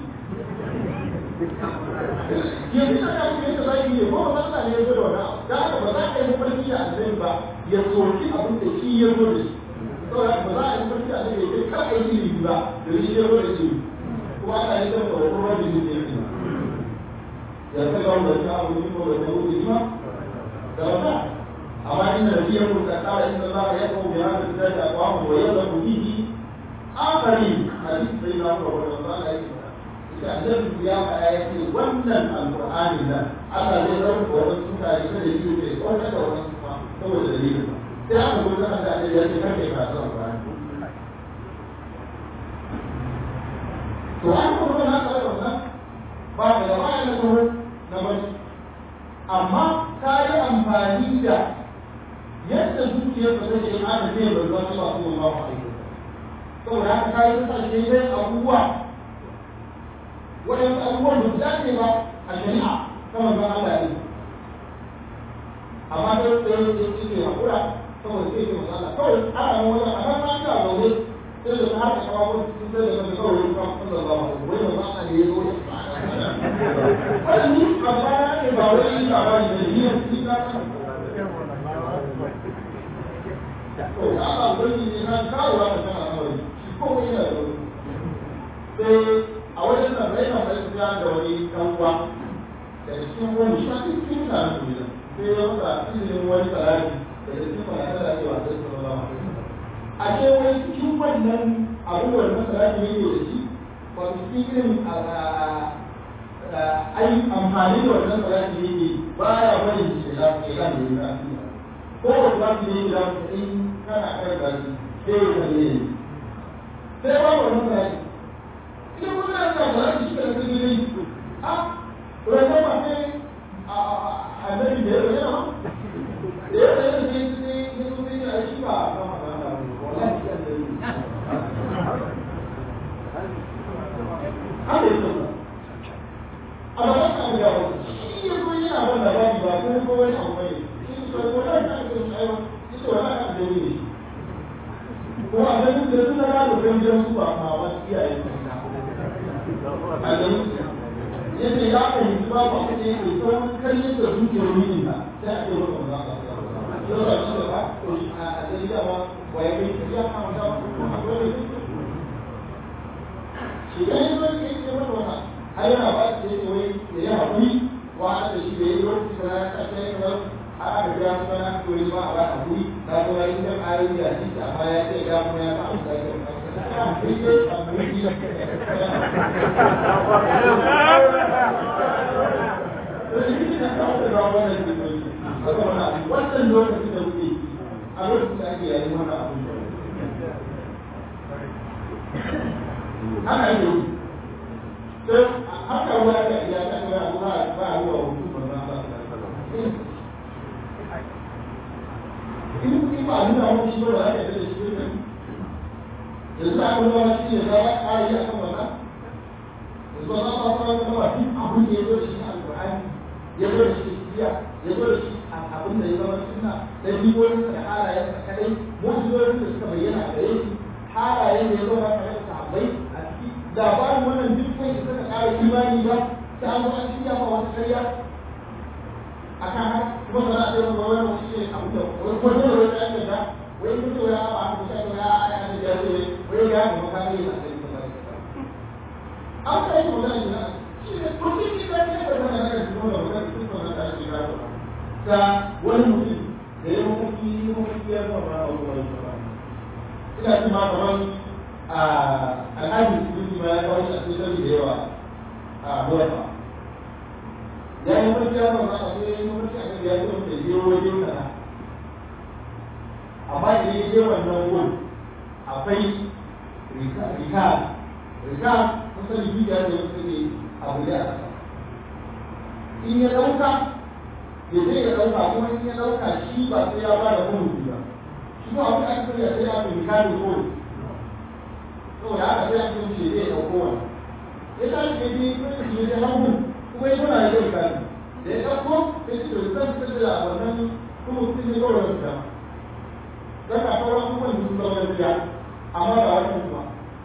[SPEAKER 4] yanzu da ya ce da zai yi ko ba Allah ne ya zo da wannan da haka ba za ka yi farki a zai ba ya soki abin da shi ya zo da shi saboda ba za a yi farki a zai ya kar a yi ilimi ba da shi ya zo da shi kuma ana yi da tsoron wani ne ne ya ta ga wanda ta abu ne ko da ta wuce ma da wata amma inda da biyan mutu ta kara inda za a yi kawo ya haka da ta kwamu wa yadda ku bihi akari hadisi sai na kuma wanda za a yi da annabi ya faɗa ya ce wannan alƙur'ani nan Allah zai ɗauka wani mutane kada yi ne wanda da wani kuma saboda dalilin ba sai aka gudu an da ya ce kake kasu alƙur'ani to an kuma na tsara wannan ba da da bayan na kuma na bari amma ka yi amfani da yadda zuciyar ka take yin aka ce bai zuwa ba su ba ba saboda haka ka yi sashe dai abubuwa waɗansu abubuwan da su dace ba a shari'a ta manzon Allah ne amma sai sai sai sai ke hakura saboda sai ke manzon Allah kawai ana nan wajen a kan an ga zaune sai da ta haka kawo sun sai da kan kawai kan sallallahu alaihi wai manzon Allah ne ya zo wannan ni a baya ne ba wai ba ba ne ni ne ni ka to Allah wani ne kan kawo wa ta kana kawai shi ko yana da sai a wajen nan rai na bai da da wani dan uwa da cikin wani shafi cikin da su ne sai ya masa izinin wani salati da cikin wani Allah ya wasa sallallahu alaihi wasallam a ce wai cikin wannan abubuwan na salati ne da shi wato cikin ai amfani da wannan salati ne baya bari shi da lafiya kan da ya ko wata ne da in kana kai da shi sai ya ne sai ba wannan salati idan kuma na da ba shi da kake yi a rayuwa ba sai a annabi da yake ba da yake da shi ne ne su ne a shi ba ba ma da wallahi shi annabi haka yake ba amma ba ka ga ba shi ya zo yana ban da bani ba ko ko wani abu bane shi ko ko da ka ga shi ayo shi to wala ka da ni ko a da duk da suna da kan jiran su ba ma wasu iyaye yadda ya fahimci ba ba kuma yake son karyar da zuciyar mini ba sai a ce masa ba ka yau da shi da ba to a dai da ba wa ya kai ya kama da kuma dole shi da yin wani ke ce masa wannan har yana ba shi da wai da ya haƙuri wa da shi da ya yi wani da ya kashe ya kamar a aka aka ga kuma na koyi ba a ba a guri na kuma yi kan ayoyi da shi a baya sai ga kuma ya ba a sai wannan lokacin da muke a lokacin da ake yayin wannan abin da haka yi sai haka wani da ya ta ga ba ba ruwa hutu ba ba ba in in ba nuna wani shi ba da ake da shi ne yanzu a kuma wani shi ne za a ƙara yi a kan wannan yanzu a zama fara da kuma duk abin da ya zo da shi alƙur'ani ya zo da shi jiya ya zo da shi abin da ya zama suna da jibolinsa da halayensa kadai mu'jizorin da suka bayyana a gare shi halayen da ya zama tare da sahabbai a ciki labarin wannan duk kai da suka ƙara imani ba ta an zama shi ya ba wata karya a kan haka kuma ba za a ce maka wani wani shi ne abin da wani wani da wani ake da wai kun ce ya ba haka shi ya ya ya ya ce wai ya ga maka ne a cikin ba an kai shi magana ne shi ne kun ce shi da ne da wannan da shi wannan da shi wannan da shi ga ta wani mutum da ya mafi yi mafi ya zama ba a wani ina ji ma kamar a alhaji musulunci ma ya kawo shi a cikin da yawa a murafa ya yi mafi ya zama a sai ya yi mafi a kan ya yi mafi ya yi wajen sana amma da ya je wannan wuri akwai rika rika kusan libya da wasu ne abu da a in ya ɗauka ya zai ya ɗauka kuma in ya ɗauka shi ba sai ya ba da kuma ba shi ba abin da aka sanya sai ya fi mikali kawai saboda haka sai aka ce zai ɗauko wani ya tashi ya je kuma ya je hagu kuma ya tuna ya zai kali da ya ɗauko sai ce da zan fitar da wannan kuma sun yi kawai wani dama don ka sauran abubuwan da sun zama gaskiya amma ba wani kuma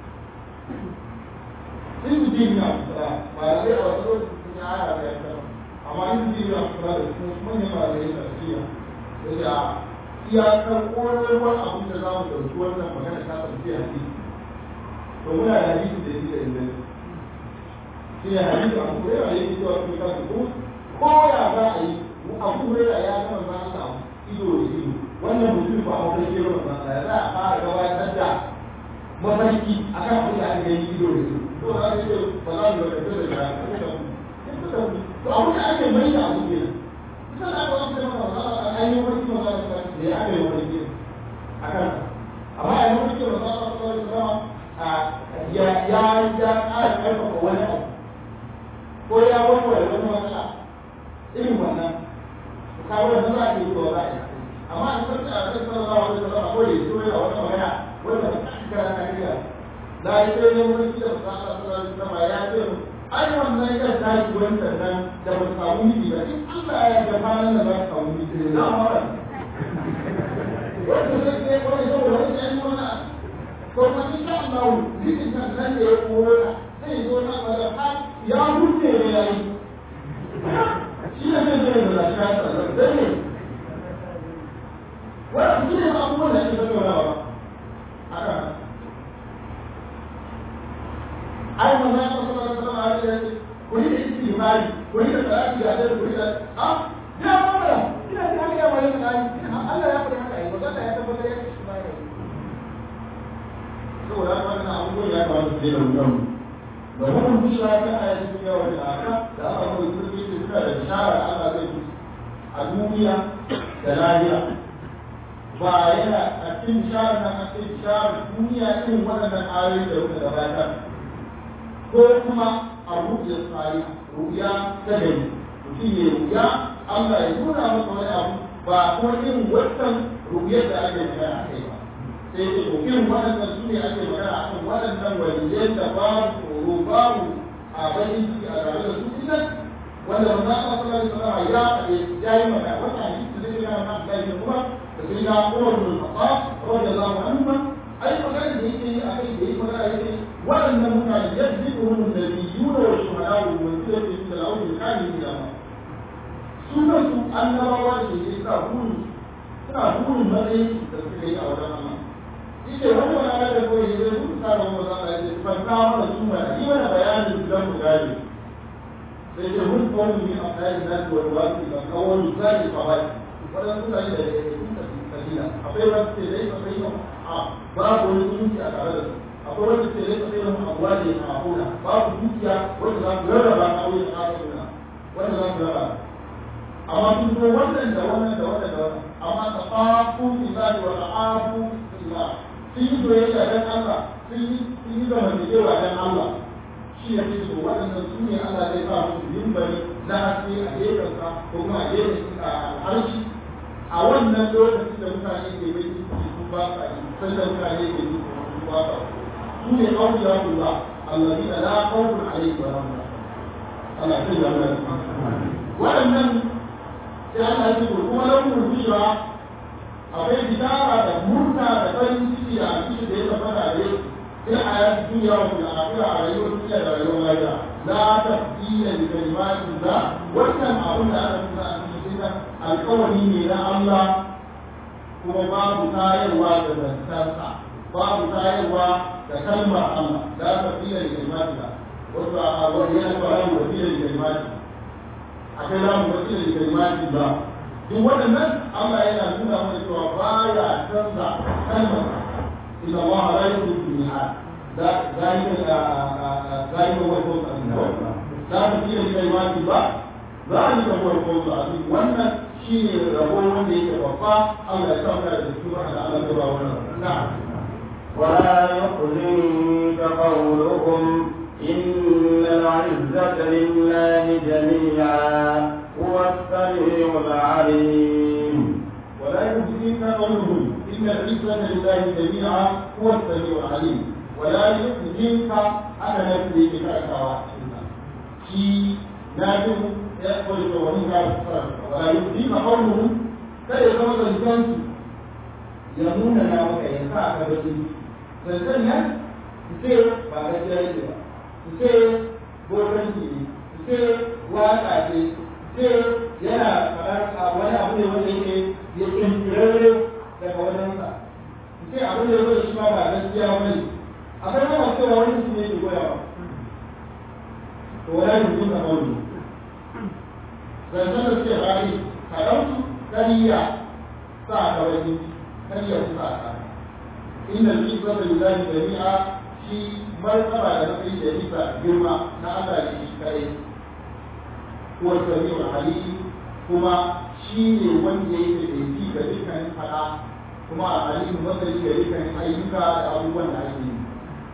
[SPEAKER 4] in ji ne a kusa ba da zai a wasu lokacin sun yi ara da ya amma in ji ne a kusa da su manyan ba da ya tafiya da iyakar ƙwararwar abin da za mu ɗauki wannan magana ta tafi a ciki to muna da hadisi da yake da inganci shi ne hadisi abu kurera ya yi cewa kuma kan ko ko ya za a yi abu kurera ya gama za a samu ido da ido wannan mutum ba a wani kero ba ya za a fara gabatar da mafarki a kan abin da aka gani ido da ido to za a ce ba za mu yi wani da ya to abin da ake mai da abu kenan kusa da aka wasu maka ba za a ainihin wani kuma za a da ya aka yi wani a kan amma a yi wani kuma za a kawai zama ya ya ya ƙara ƙarfafa wani abu ko ya warware wani matsala irin wannan kawo da za a yi ko za a yi amma a sarki a kan sanar da wani zama ko ya so yana wata magana wanda ba ta kira na kiriya da ya ce ne wani da ba za a sanar da sama ya ce ai wannan ya tashi wancan nan da ba su samu miji ba in Allah ya ga kwanan da za su samu miji ne na mara wanda zai ne wani saboda wani ya yi wani to ma in sha Allah mijin nan nan da ya koro ta zai zo na bada ha ya huce ne ya yi shi ne zai zai da shi ya tsara zai ne wannan shi ne abubuwan da ake tattaunawa haka ai manzo Allah sallallahu alaihi wasallam ya ce ku yi istighfari ku yi salati da da ku yi da ah ya fara ina da haka ya mai da Allah ya fara haka ai manzo Allah ya tabbatar ya ce mai saboda wannan abubuwan ya kawo su da wannan da wannan bishara ta aya ta duniya wa aka da aka mai turbi da suna da bishara Allah zai yi a duniya da lahira ba yana a cikin bishara na a cikin bishara duniya irin waɗannan ayoyi da muka gabatar ko kuma a ruɗe tsari ruɗiya ta gari mutum ya ruɗiya Allah ya nuna masa wani abu ba kuma irin wancan ruɗiyar da ake magana a kai ba sai ce to irin waɗannan su ne ake magana a kan waɗannan waliyan da babu tsoro babu a bakin ciki a tare da su dinnan wanda manzo Allah sallallahu alaihi wasallam ya faɗe ya yi magana wata hadisi da ya na da ya kuma da sai na Umar bin Khattab radiyallahu anhu ai magana da yake yi a kai da yake magana yake waɗannan mutane yadda da nabiyuna wa shuhada wa wanda yake da lawan da kani da ma su da su annabawa da yake sa burin suna burin matsayin da suka yi a wajen Allah yake wani wani ala da kawai ya zai kusa da wani zaka ya ce fanta mana su mana yi mana bayanin su don mu gane sai ce mun kawai ne a kayan nan da wani wasu da kawai misali kawai waɗansu mutane da ya yi kabila akwai wanda ce zai ka sai a babu wani zumunci a tare da su akwai wanda ce zai ka sai mu abuwa ne a hakuna babu dukiya wanda za su rarraba a wurin hakuna wanda za su rarraba amma sun zo wannan da wannan da wannan da wannan amma ta fafu ibadi wa ta'afu ila sun yi soyayya dan Allah sun yi sun yi zamantakewa dan Allah shi ya ce to waɗannan su ne Allah zai sa musu mimbari na haske a gefensa ko kuma a gefen harshe a wannan lokacin da mutane ke bai su ba sa yi sai da mutane ke yi su ba sa su ne auliya kula allazi da la khawfun alayhi wa lahum Allah sai ya mana waɗannan sai Allah ya ce kuma lahum bushra akwai bidara da murna da farin ciki a cikin da ya tabbata a yau في الحياة الدنيا وفي الآخرة على يوم الدنيا وعلى يوم الآخرة لا تبديل لكلمات الله وكم أقول أنا كنا القول إلى الله هو باب تاير وتبسطة باب تاير وتكلمة الله لا تبديل لكلمات الله وهي القرآن وسيلة لكلمات الله akwai lamu wasila da kalimatin ba duk waɗannan Allah yana nuna mana cewa baya canza kalmar إن الله لا يخلف الميعاد ذلك ذلك هو الفوز العظيم لا تبديل لكلمات الله ذلك هو الفوز العظيم وأن شيء ربنا وأن يتوفى الله يتوفى الدكتور على على الدكتور نعم
[SPEAKER 3] ولا يحزنك قولهم إن العزة لله جميعا هو السميع العليم
[SPEAKER 4] ولا يحزنك قولهم إن العزة لله جميعا هو السميع العليم ولا يحزنك أنا نفسي بكأسها في نادم يأكل الجوانين ولا يحزنك قولهم kada ya zama zancensu ya nuna na maka ya sa ka baki zancen nan su ce ba gaskiya yake ba su ce bokanci ne su ce waka ce su ce yana faɗar wani abu ne wanda yake ya kirkirarre daga wajensa su ce abin da ya zo shi ma ba gaskiya ba ne akwai ma masu cewa wani mutum yake goyawa to wani mutum na wani zancen da suke rari kaɗansu kariya sa ka wani kariya su sa ka inda shi zaba lillahi jami'a shi martaba da nafi da isa girma na Allah ne shi kai ko sami'ul alim kuma shi ne wanda yake da ji ga dukkanin fada kuma a alim masani ga dukkanin ayyuka da abubuwan da ake yi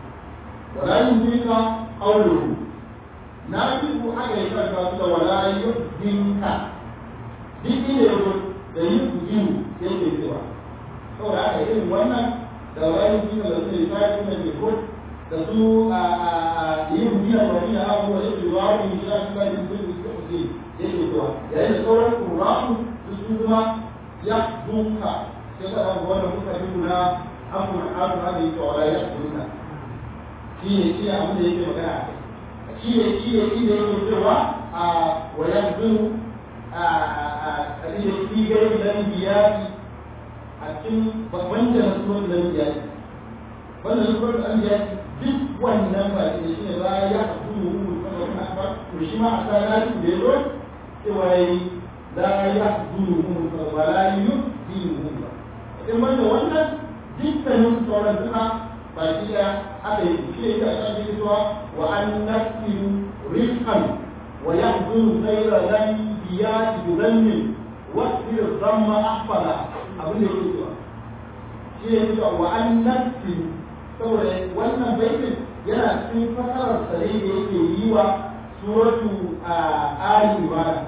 [SPEAKER 4] wala yuzika qawluhu na ji ku aka yi karfa su da wala yuzinka duk ne yazo da yin kujiru yake cewa saboda haka irin wannan da wala yuzika da su da sai kuma ne ko da su a yin biya da wani abu da yake wa mu shi da su da su da yake zuwa yayin da sauran ƙura'u su su kuma ya dunka sai ka ɗan wannan muka yi na abu na abu na da yake wala ya dunka shi ne shi ne abin da yake magana a shi ne shi ne shi ne yake cewa a wayan zuru a a shi ne shi gari nan biyaki a cikin babban da na sunan nan biyaki wannan sunan nan biyaki duk wannan ba shi ne ba ya zuru mu kuma kuma ba to shi ma a sanar da yazo cewa yi la ya zuru mun wa la yuzilu mun in wanda wannan dukkanin sauran duka ba shi da aka yi shi ne da aka yi cewa wa an nasiru rizqan wa yahzuru ghayra lan biyati bidhannin wa sir dhamma ahfala abin da yake cewa shi ne cewa wa an nasiru saboda wannan baitin yana cikin fasarar sare da yake yi wa suratu ali imran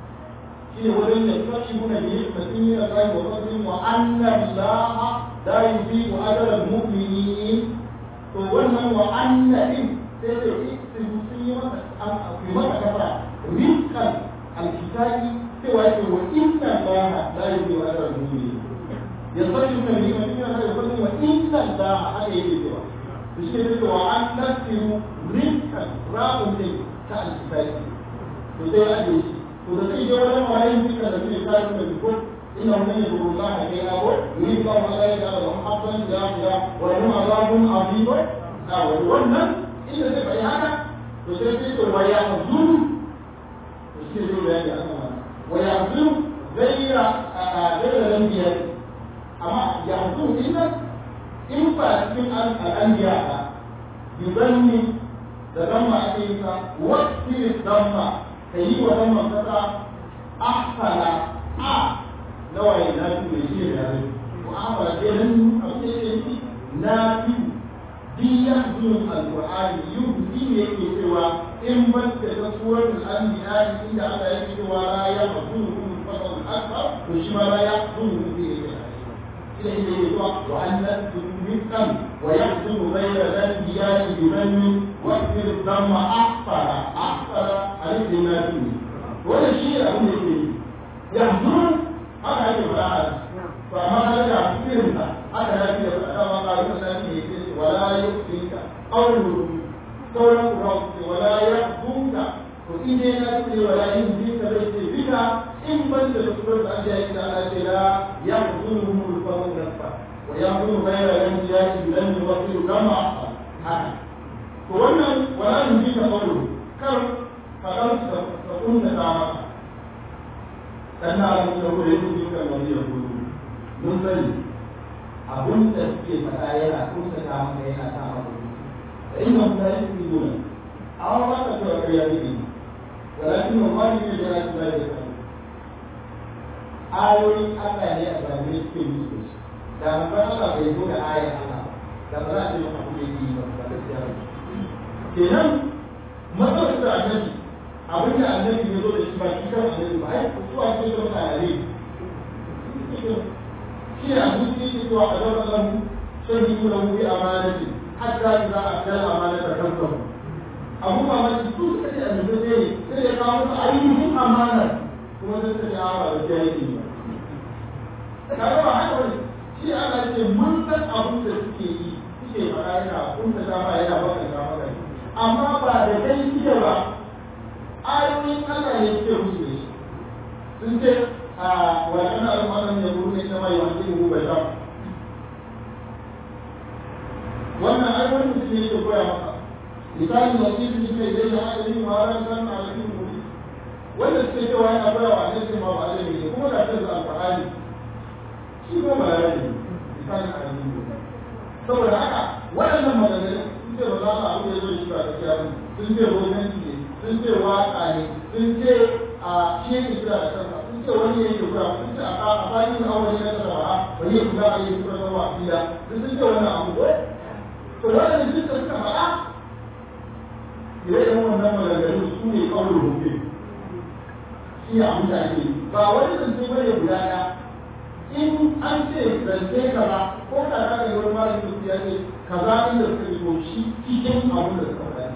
[SPEAKER 4] shine wurin da kashi muna ne mutum yana kai wa sabrin wa anna allaha la yuzi'u ajra al-mu'minin to wannan wa anna din sai da sun yi masa akwai masa kafa rizqan al-kitabi sai wa yake wa inna allaha la yuzi'u ajra al-mu'minin yanzu mun ne mutum yana kai wa wa inna allaha haka yake cewa to shi ne wa an nasiru rizqan ra'un din ta al-kitabi to sai ya ajiye shi وتسيء ولا ما يمكن أن يكون ذلك بالكل إنه من يذكر الله كي أبو يريد الله ذلك لهم حقا لا لا ولهم عذاب عظيم أو ولا إن تبع هذا تسيء ويحزن تسيء ذلك ويحزن غير ya hasu inna in ba cikin al'anbiya ba bizanni da damma ake yi ka wasu damma ka yi wa damma kasa ahsana a nawaye na fi mai shi da yare ko a ba ke nan abin da yake yi na fi biya zuwa alƙur'ani yin shi ne yake cewa in ban da ta surar al'anbiya inda Allah yake cewa la ya hasu fasal akbar to shi ma la ya hasu fi yake إليه وأن رزقا ويحصل غير الأنبياء بمن واكثر الدم أحصر أحصر عليه ما فيه ولا شيء أقول لك يحضر هذا هي الآية فما رجع كثيرا هذا الذي كما قال النبي ولا يؤذيك قوله قول الرب ولا يحزنك وإني نفسي ولا يهزيك بيتي بك إن بنت تذكر أن جاءت لا يحزنهم الفضل نفسه ويحزن غير الأنبياء بلن يوصل كما أحسن هذا wannan wala yin ji ta faru kar faɗar ta kunta ta maka dan na abin da kuma yin ji kan wani ya gudu mun sani abin da suke faɗa yana kunta ta maka yana ta maka da inda kuma yin ji gudu amma ba ka cewa kai ya ji walakin ma ma ne da ya ci da ya ayoyin Allah ne a zamanin suke musu da manzon Allah bai zo da ayar Allah da ba za a ce maka kuma yi ba ba gaskiya ba kenan matsalar da annabi abin da annabi ya zo da shi ba shi kan annabi ba ai su a cikin da mutane shi ne abu da yake cewa a zama lahu shahidu lahu bi amanati hatta idza akala amanata kansahu abu ba ma su suka ce annabi ne sai ya kawo musu ainihin amana kuma sai ta ce awa da jahili ba kaga ba haka wani shi Allah ce mun san abin da suke yi suke faɗa yana kunta dama yana baka dama kai amma ba da kai suke ba ayoyin Allah ne suke musu ne sun ce a wannan al'amarin ya buru ne kama yawan cikin gubar da wannan ayoyin mutum ne ke koya maka misali wasiƙi ne mai zai da adalin ma'aran san alaƙin muri wanda suke cewa yana koya wa annabi ma ba adalin ne kuma da kansa alƙur'ani shi ko ba ya ne misali adalin ne saboda haka waɗannan maganganun sun ce ba za a abu da ya zo shi ba gaskiya ba sun ce romanci ne sun ce waƙa ne sun ce a shi yake kira da kansa sun ce wani yake kira sun ce a bayan awon na kasa ba wani yake kira a yi kira da wa'ila sun ce wannan abu ko to waɗannan duk da suka faɗa ire-iren wannan maganganun su ne kawai rubuce shi a mutane ba wani zance bane guda ɗaya in an ce zance kaza ko da ka ga wani malamin su ya ce kaza inda suka yi to shi cikin abin da suka faɗa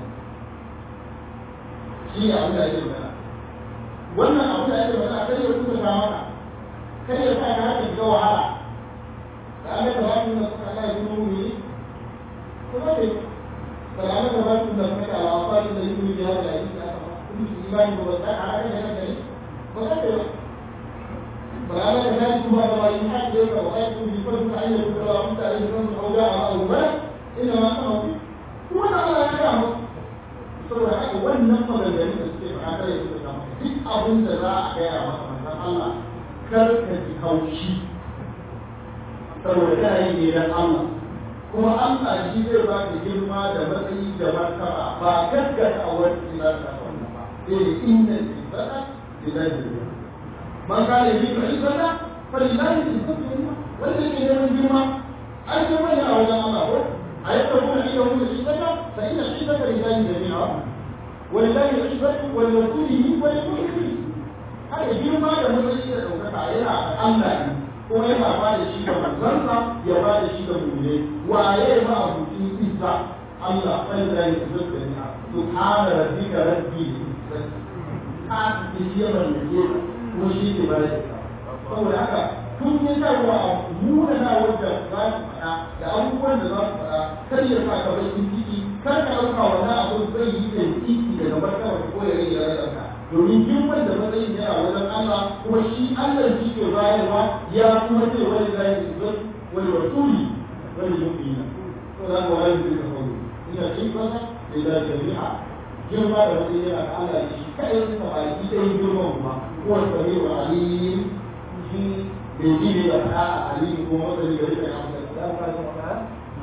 [SPEAKER 4] shi ne abin da ake magana wannan abin da ake magana kai ya kuka ta maka kai ya sa ka haka shiga wahala da an ga ba su da suka Allah ya kuma mu yi kuma ne فلعل ذلك تثبت على أعصاب الذين في هذا الحديث كل إيمان ووسع على أن هذا وكذا فلعل ذلك بعد ما يحق لك وآية بفضل أن يكون رأيت عليه الناس أو جاء أو ما إنما كانوا فيه هو على أيامه saboda haka wannan maganganun da suke faɗa kare su da duk abin da za a gaya masa manzon Allah kar ka ji haushi saboda kana yin ne dan Allah kuma Allah shi zai ba ka girma da matsayi da martaba ba gaggata a wani ila ta wannan ba sai da inda ibada lillahi man kana yi ka ibada fa lillahi ibada wanda ke neman girma ai sai mai a wajen Allah ko ayata kuma ila mu ibada fa inna ibada lillahi jami'a walillahi ibada wa rasulihi wa lil haka girma da matsayi da daukaka yana da Allah ne kuma yana ba da shi ga manzansa ya ba da shi ga mu'mini waye ma abucin izza Allah sai da ya zuba ni subhana rabbika rabbil izzati ka ji yawan da ke ko shi ke bare saboda haka kun yi tarwa a muna na wanda za su faɗa da abubuwan da za su faɗa kar ya sa ka bakin ciki kar ka ɗauka wannan abu zai yi da ciki daga martaba ko ya rage rayuwarka domin girman da matsayin yana wajen Allah kuma shi Allah shi ke bayarwa ya kuma ce wani zai zai wani rasuli wani mu'mina to da ga wani zai kawo ina cin kasa da da jami'a girma da matsayin yana da Allah shi kai sun ba shi dai girman kuma ko sami wa alim shi bai ji ne da faɗa a aliyu ko masani gari da ya amsa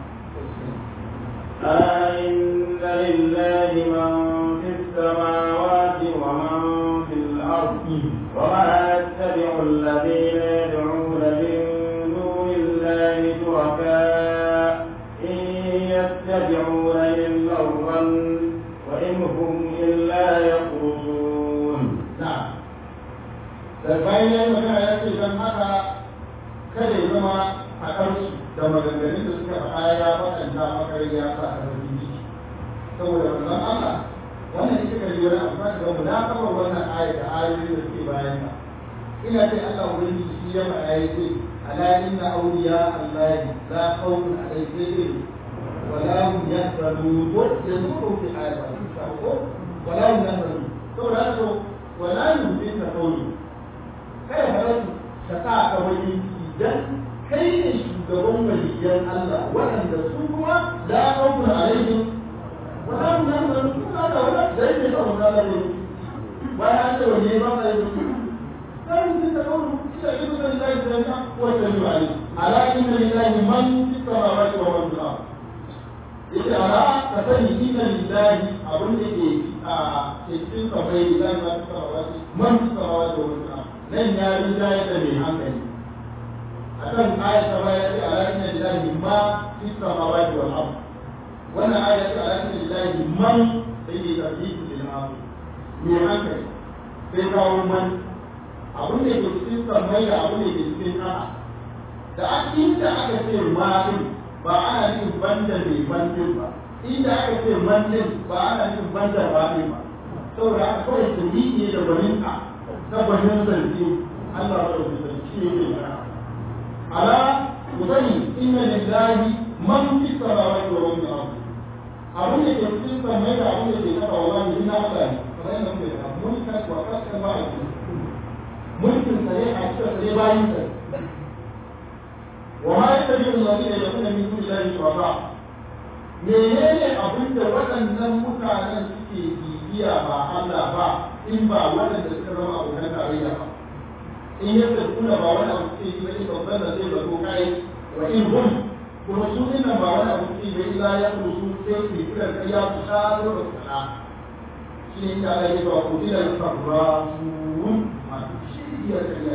[SPEAKER 3] أإن لله من في السماوات ومن في الأرض وما يتبع الذين يدعون من دون الله شركاء إن يتبعون إلا الظن وإن هم إلا يخرصون
[SPEAKER 4] نعم da bayan ya yi magana ya ce don haka kada ya zama a ƙarsu da maganganun da suka faɗa ya waɗanda makar ya sa a ƙarfin ciki saboda wannan Allah wannan ita ka yi wani amfani da mu na kama wannan ayat da ayoyi da suke bayan ta ina ce Allah wani shi ya faɗa ya ce ala inna awliya Allah la khawfun alaihim wa la hum yahzanun ko yanzu fi ayat ko wa la hum yahzanun saboda haka wa la yumkin qawli kai halatu ka sa ka wani idan kai ne shugaban waliyan Allah waɗanda su kuma la khawfun alaihim wa la hum yahzanun kuma da wala da yake da wannan da ne bayan an ce wani ba ka yi sai mun ta kawo ita ido da Allah ya tsaya ko ta yi ali ala inna lillahi man fi samawati wa man fil ard yace ala ka sani inna lillahi abun da ke a cikin kafai da Allah ta samawati man fi samawati wa man fil ard nan ya rinja ya da mai hankali akan ayat ta baya ce ala inna lillahi ma fi samawati wal ard wannan ayat ce ala inna lillahi man sai ne tafiyu lil ard mai hankali sai kawo man abin da ke cikin sammai da abin da ke cikin ƙasa da inda aka ce ma'in ba ana nufin banda mai bantin ba inda aka ce mantin ba ana nufin banda ba'in ba saboda aka kawai tuni ne da gwaninka ta gwanin zance Allah ba da zance ne ke mana ala ku sani inna lillahi man fi samawati wa man fil abin da ke cikin sammai da abin da ke kasa wallahi ina Allah ne kamar yadda muke da mun kai wa kasar ba a mulkin sa ne a cikin sa ne bayin sa wa ma yattabi'u alladhina yad'una min duni llahi shuraka menene abin da waɗannan mutanen suke bibiya ba Allah ba in ba waɗanda suka zama abokan tarayya ba in yadda kuna ba wani abu suke yi ba in babban da zai zato kai wa in hum kuma su dinnan ba wani abu suke yi ba illa ya kusu sai su kira kariya su sha da su kana shi ne inda Allah ya ba ku ila sabrun masu shirya kariya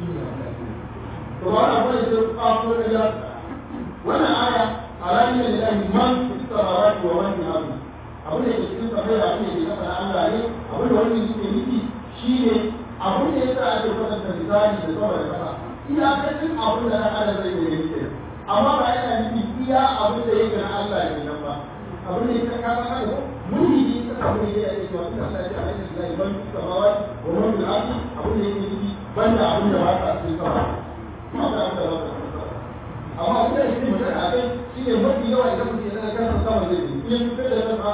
[SPEAKER 4] to ba na bane sai kawo kariya wannan aya alamin lillahi man fi samawati wa man fil ardi abin da ke cikin sabai da abin da ke kafa na Allah ne abin da wani yake nufi shine abin da yasa ake kwatanta misali da sama da kasa iya kacin abin da na Allah zai yi ne amma ba yana nufi iya abin da yake na Allah ne nan ba abin da yake ka ka ka muni ne ka abin da yake cewa Allah ya ce alaihi lillahi man fi samawati wa man fil ardi abin da yake nufi banda abin da ba ka cikin sama kuma da abin da ba ka cikin sama amma abin da yake magana a kai shine mafi yawa idan mutum ya daga kansa sama zai yi in fitar da kansa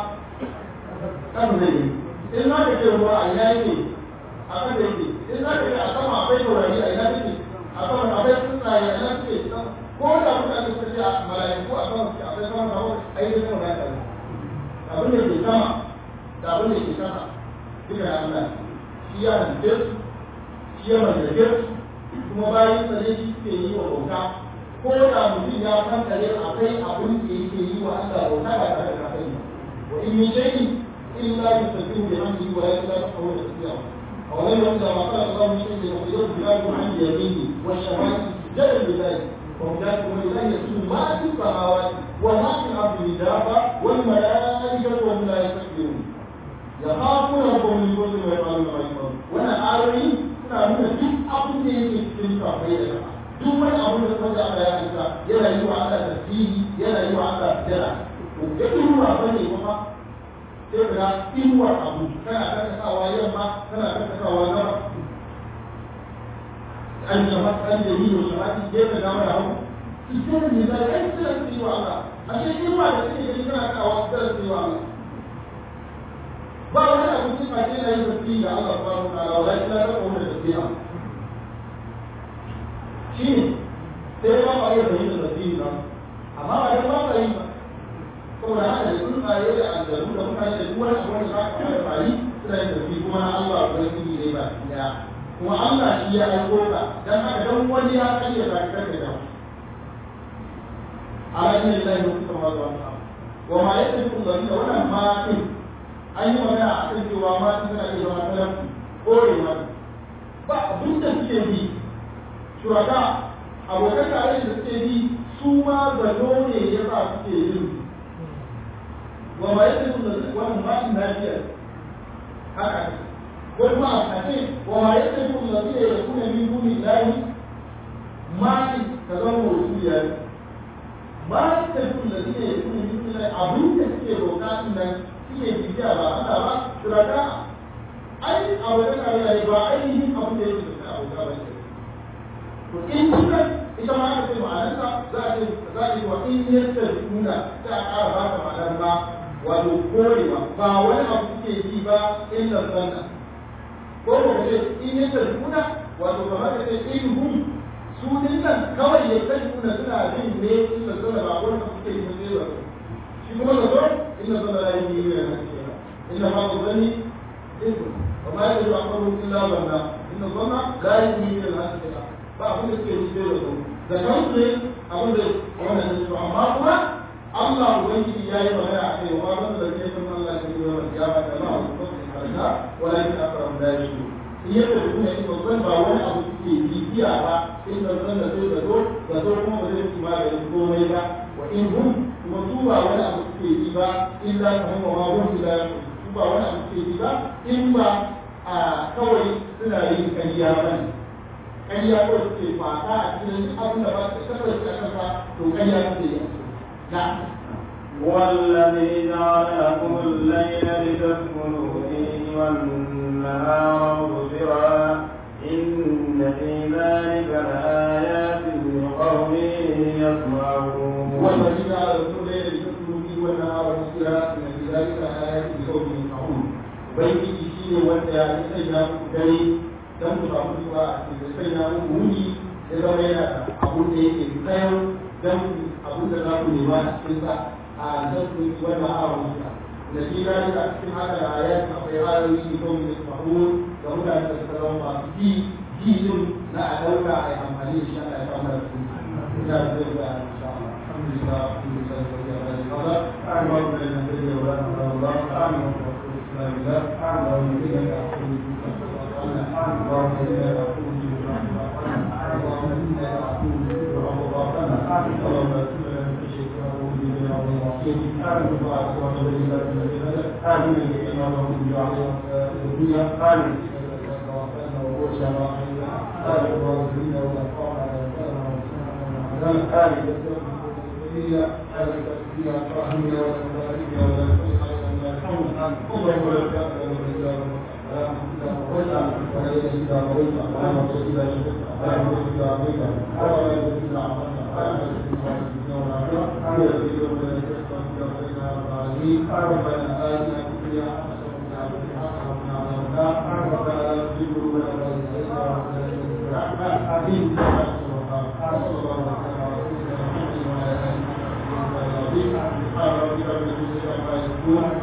[SPEAKER 4] kan zai yi in za ka ce ruwa a ina yake a kan da yake in za ka ce a sama akwai taurari a ina yake a sama akwai tsuntsaye a ina suke ko da mutane suka ce a mala'iku a sama suke akwai sama sama a yi da sama da abin da ke sama da abin da ke kasa duka ya Allah shi ya halitta su shi ya mallake su kuma bayan sa ne shi suke yi wa bauta ko da mutum ya kankare akwai abin da yake yi wa Allah bauta ba tare da kafai ba wa in min shay'in illa yusabbihu bihamdihi wa la yasbihu tasbihahu aw lam yamsa ma qala Allah min shay'in yukhrijuhu billahi an yamini wa shawati jalla billahi wa mudatu wa la yasbihu ma fi samawati wa ma fi al-ardi dafa wal malaikatu wa la yastakbirun yakhafuna rabbahum min kulli ma yafaluna ma yafalun wannan ayoyi suna nuna duk abin da yake cikin kafai da kafa duk wani abu da kuma da Allah ya aika yana yi wa Allah tasbihi yana yi wa Allah jira to da inuwa bane kuma sai ka inuwa abu kana karkatawa yamma kana karkatawa gaba an jama an da yi wa shamati sai ka gama da hagu ita ne da kai sai ka yi wa Allah a ce inuwa da kake gani kana kawo sai ka yi wa Allah ba wani abu sai ka ce na yi tasbihi ga Allah subhanahu wa ta'ala wala illa ka kawo da tasbiha shi ne sai ba ba iya fahimtar tasiri ba amma ba dan ba ka yi ba saboda haka da tsuntsaye da aljanu da mutane da duk wani abu wanda za ka fara fari suna yin tasiri kuma na Allah ko yake ne ba ya
[SPEAKER 2] kuma Allah shi ya aiko ka dan haka dan wani ya kariya da karka da ala inna lillahi wa inna ilaihi raji'un wa ma yaqulu dhalika wannan ma din an yi magana a kan cewa ma din tana iya zama talaf kore ma ba abin da suke bi shuraka abokan tare da suke bi su ma zato ne ya sa suke yin wa ma yaqulu dhalika wannan ma din lafiya haka ko kuma a ce wa ma yaqulu dhalika yakuna min duni llahi ma ka zama wasiya ba ta yi da suke yi kuma yi kuma abin da suke roƙa din nan suke bibiya ba Allah ba shuraka ai a wajen kariya ba ainihin abin da yake da abu ba ne to in kuka ita ma aka ce ma'anarsa za a ce za a yi wa in yadda nuna sai a ƙara ba ta ma'anar ma wato korewa ba wani abu suke yi ba illa sanna ko ba ce in yadda nuna wato kamar ka ce in hum su nan kawai ya kai kuna suna jin ne inda zana ba wanda kuke yi sai ba shi kuma da zo inda zana la yi yi ne inda ma ku zani isu wa ma ya yi akwaru illa zanna inda zana la yi yi ne na sai ba abin da suke yi sai da zo da kansu ne abin da wannan ne to amma kuma Allah ubangiji ya yi magana a kai wa ban da ke kun Allah ke yi wa kiyama da Allah su ko sai harka wala in akram da shi yadda da kuma yi babban ba wani abu suke bibiya ba in da zan da sai da zo da zo kuma ba zai kuma da komai ba wa in hum kuma su ba wani abu suke yi ba in za ka hama ma hum ila su ba wani abu suke yi ba in ba a kawai suna yin kariya ba ne kariya ko suke fata a cikin abin da ba su kasar su a kansa to kariya suke yi na
[SPEAKER 3] والذي جعل لكم الليل لتسكنوا فيه والنهار مبصرا إن في ذلك لآيات لقوم يسمعون
[SPEAKER 2] والذي جعل لكم الليل لتسكنوا فيه والنهار مبصرا إن في ذلك لآيات لقوم يسمعون ubangiji shi ne wanda ya sanya muku dare don ku samu zuwa a cikin sanya muku wuni ya zama yana da abun da yake kayan don abun da za ku nema a cikin sa a zasu wannan awon sa da shi na a cikin haka da ayat akwai ayoyi ne kawai da mahmud ga mutane da suka zama masu ji ji din na a dauka a yi amfani da shi ana ya kama da su ina da zai ga insha Allah alhamdulillah alhamdulillah wa ya rabbi Allah amma da nan da ya wa Allah amma da السلام الله اللهم إنك عفو اللهم إنك عفو اللهم إنك عفو اللهم اغفر لنا من خشيتك ونعوذ بك من عذاب العصيم آمين وبارك وصلى الله على نبينا آمين بما له من جعل الدنيا آمين توفنا ووسع راحلنا آمين وارزقنا ونفعنا ونفعنا آمين إلى هذه التسبيح رحمنا ونباركنا ونفعنا اللهم لك الحمد ولا إله إلا أنت ولا نصير إلا أنت ولا نصير إلا أنت ولا نصير إلا أنت ولا نصير إلا أنت ربنا آتنا في الدنيا حسنة وفي الآخرة حسنة وقنا عذاب النار ربنا لا تزغ قلوبنا بعد إذ هديتنا وهب لنا من لدنك رحمة إنك أنت الوهاب صلى الله على سيدنا محمد وعلى آله وصحبه وسلم سبحان ربك رب العزة عما يصفون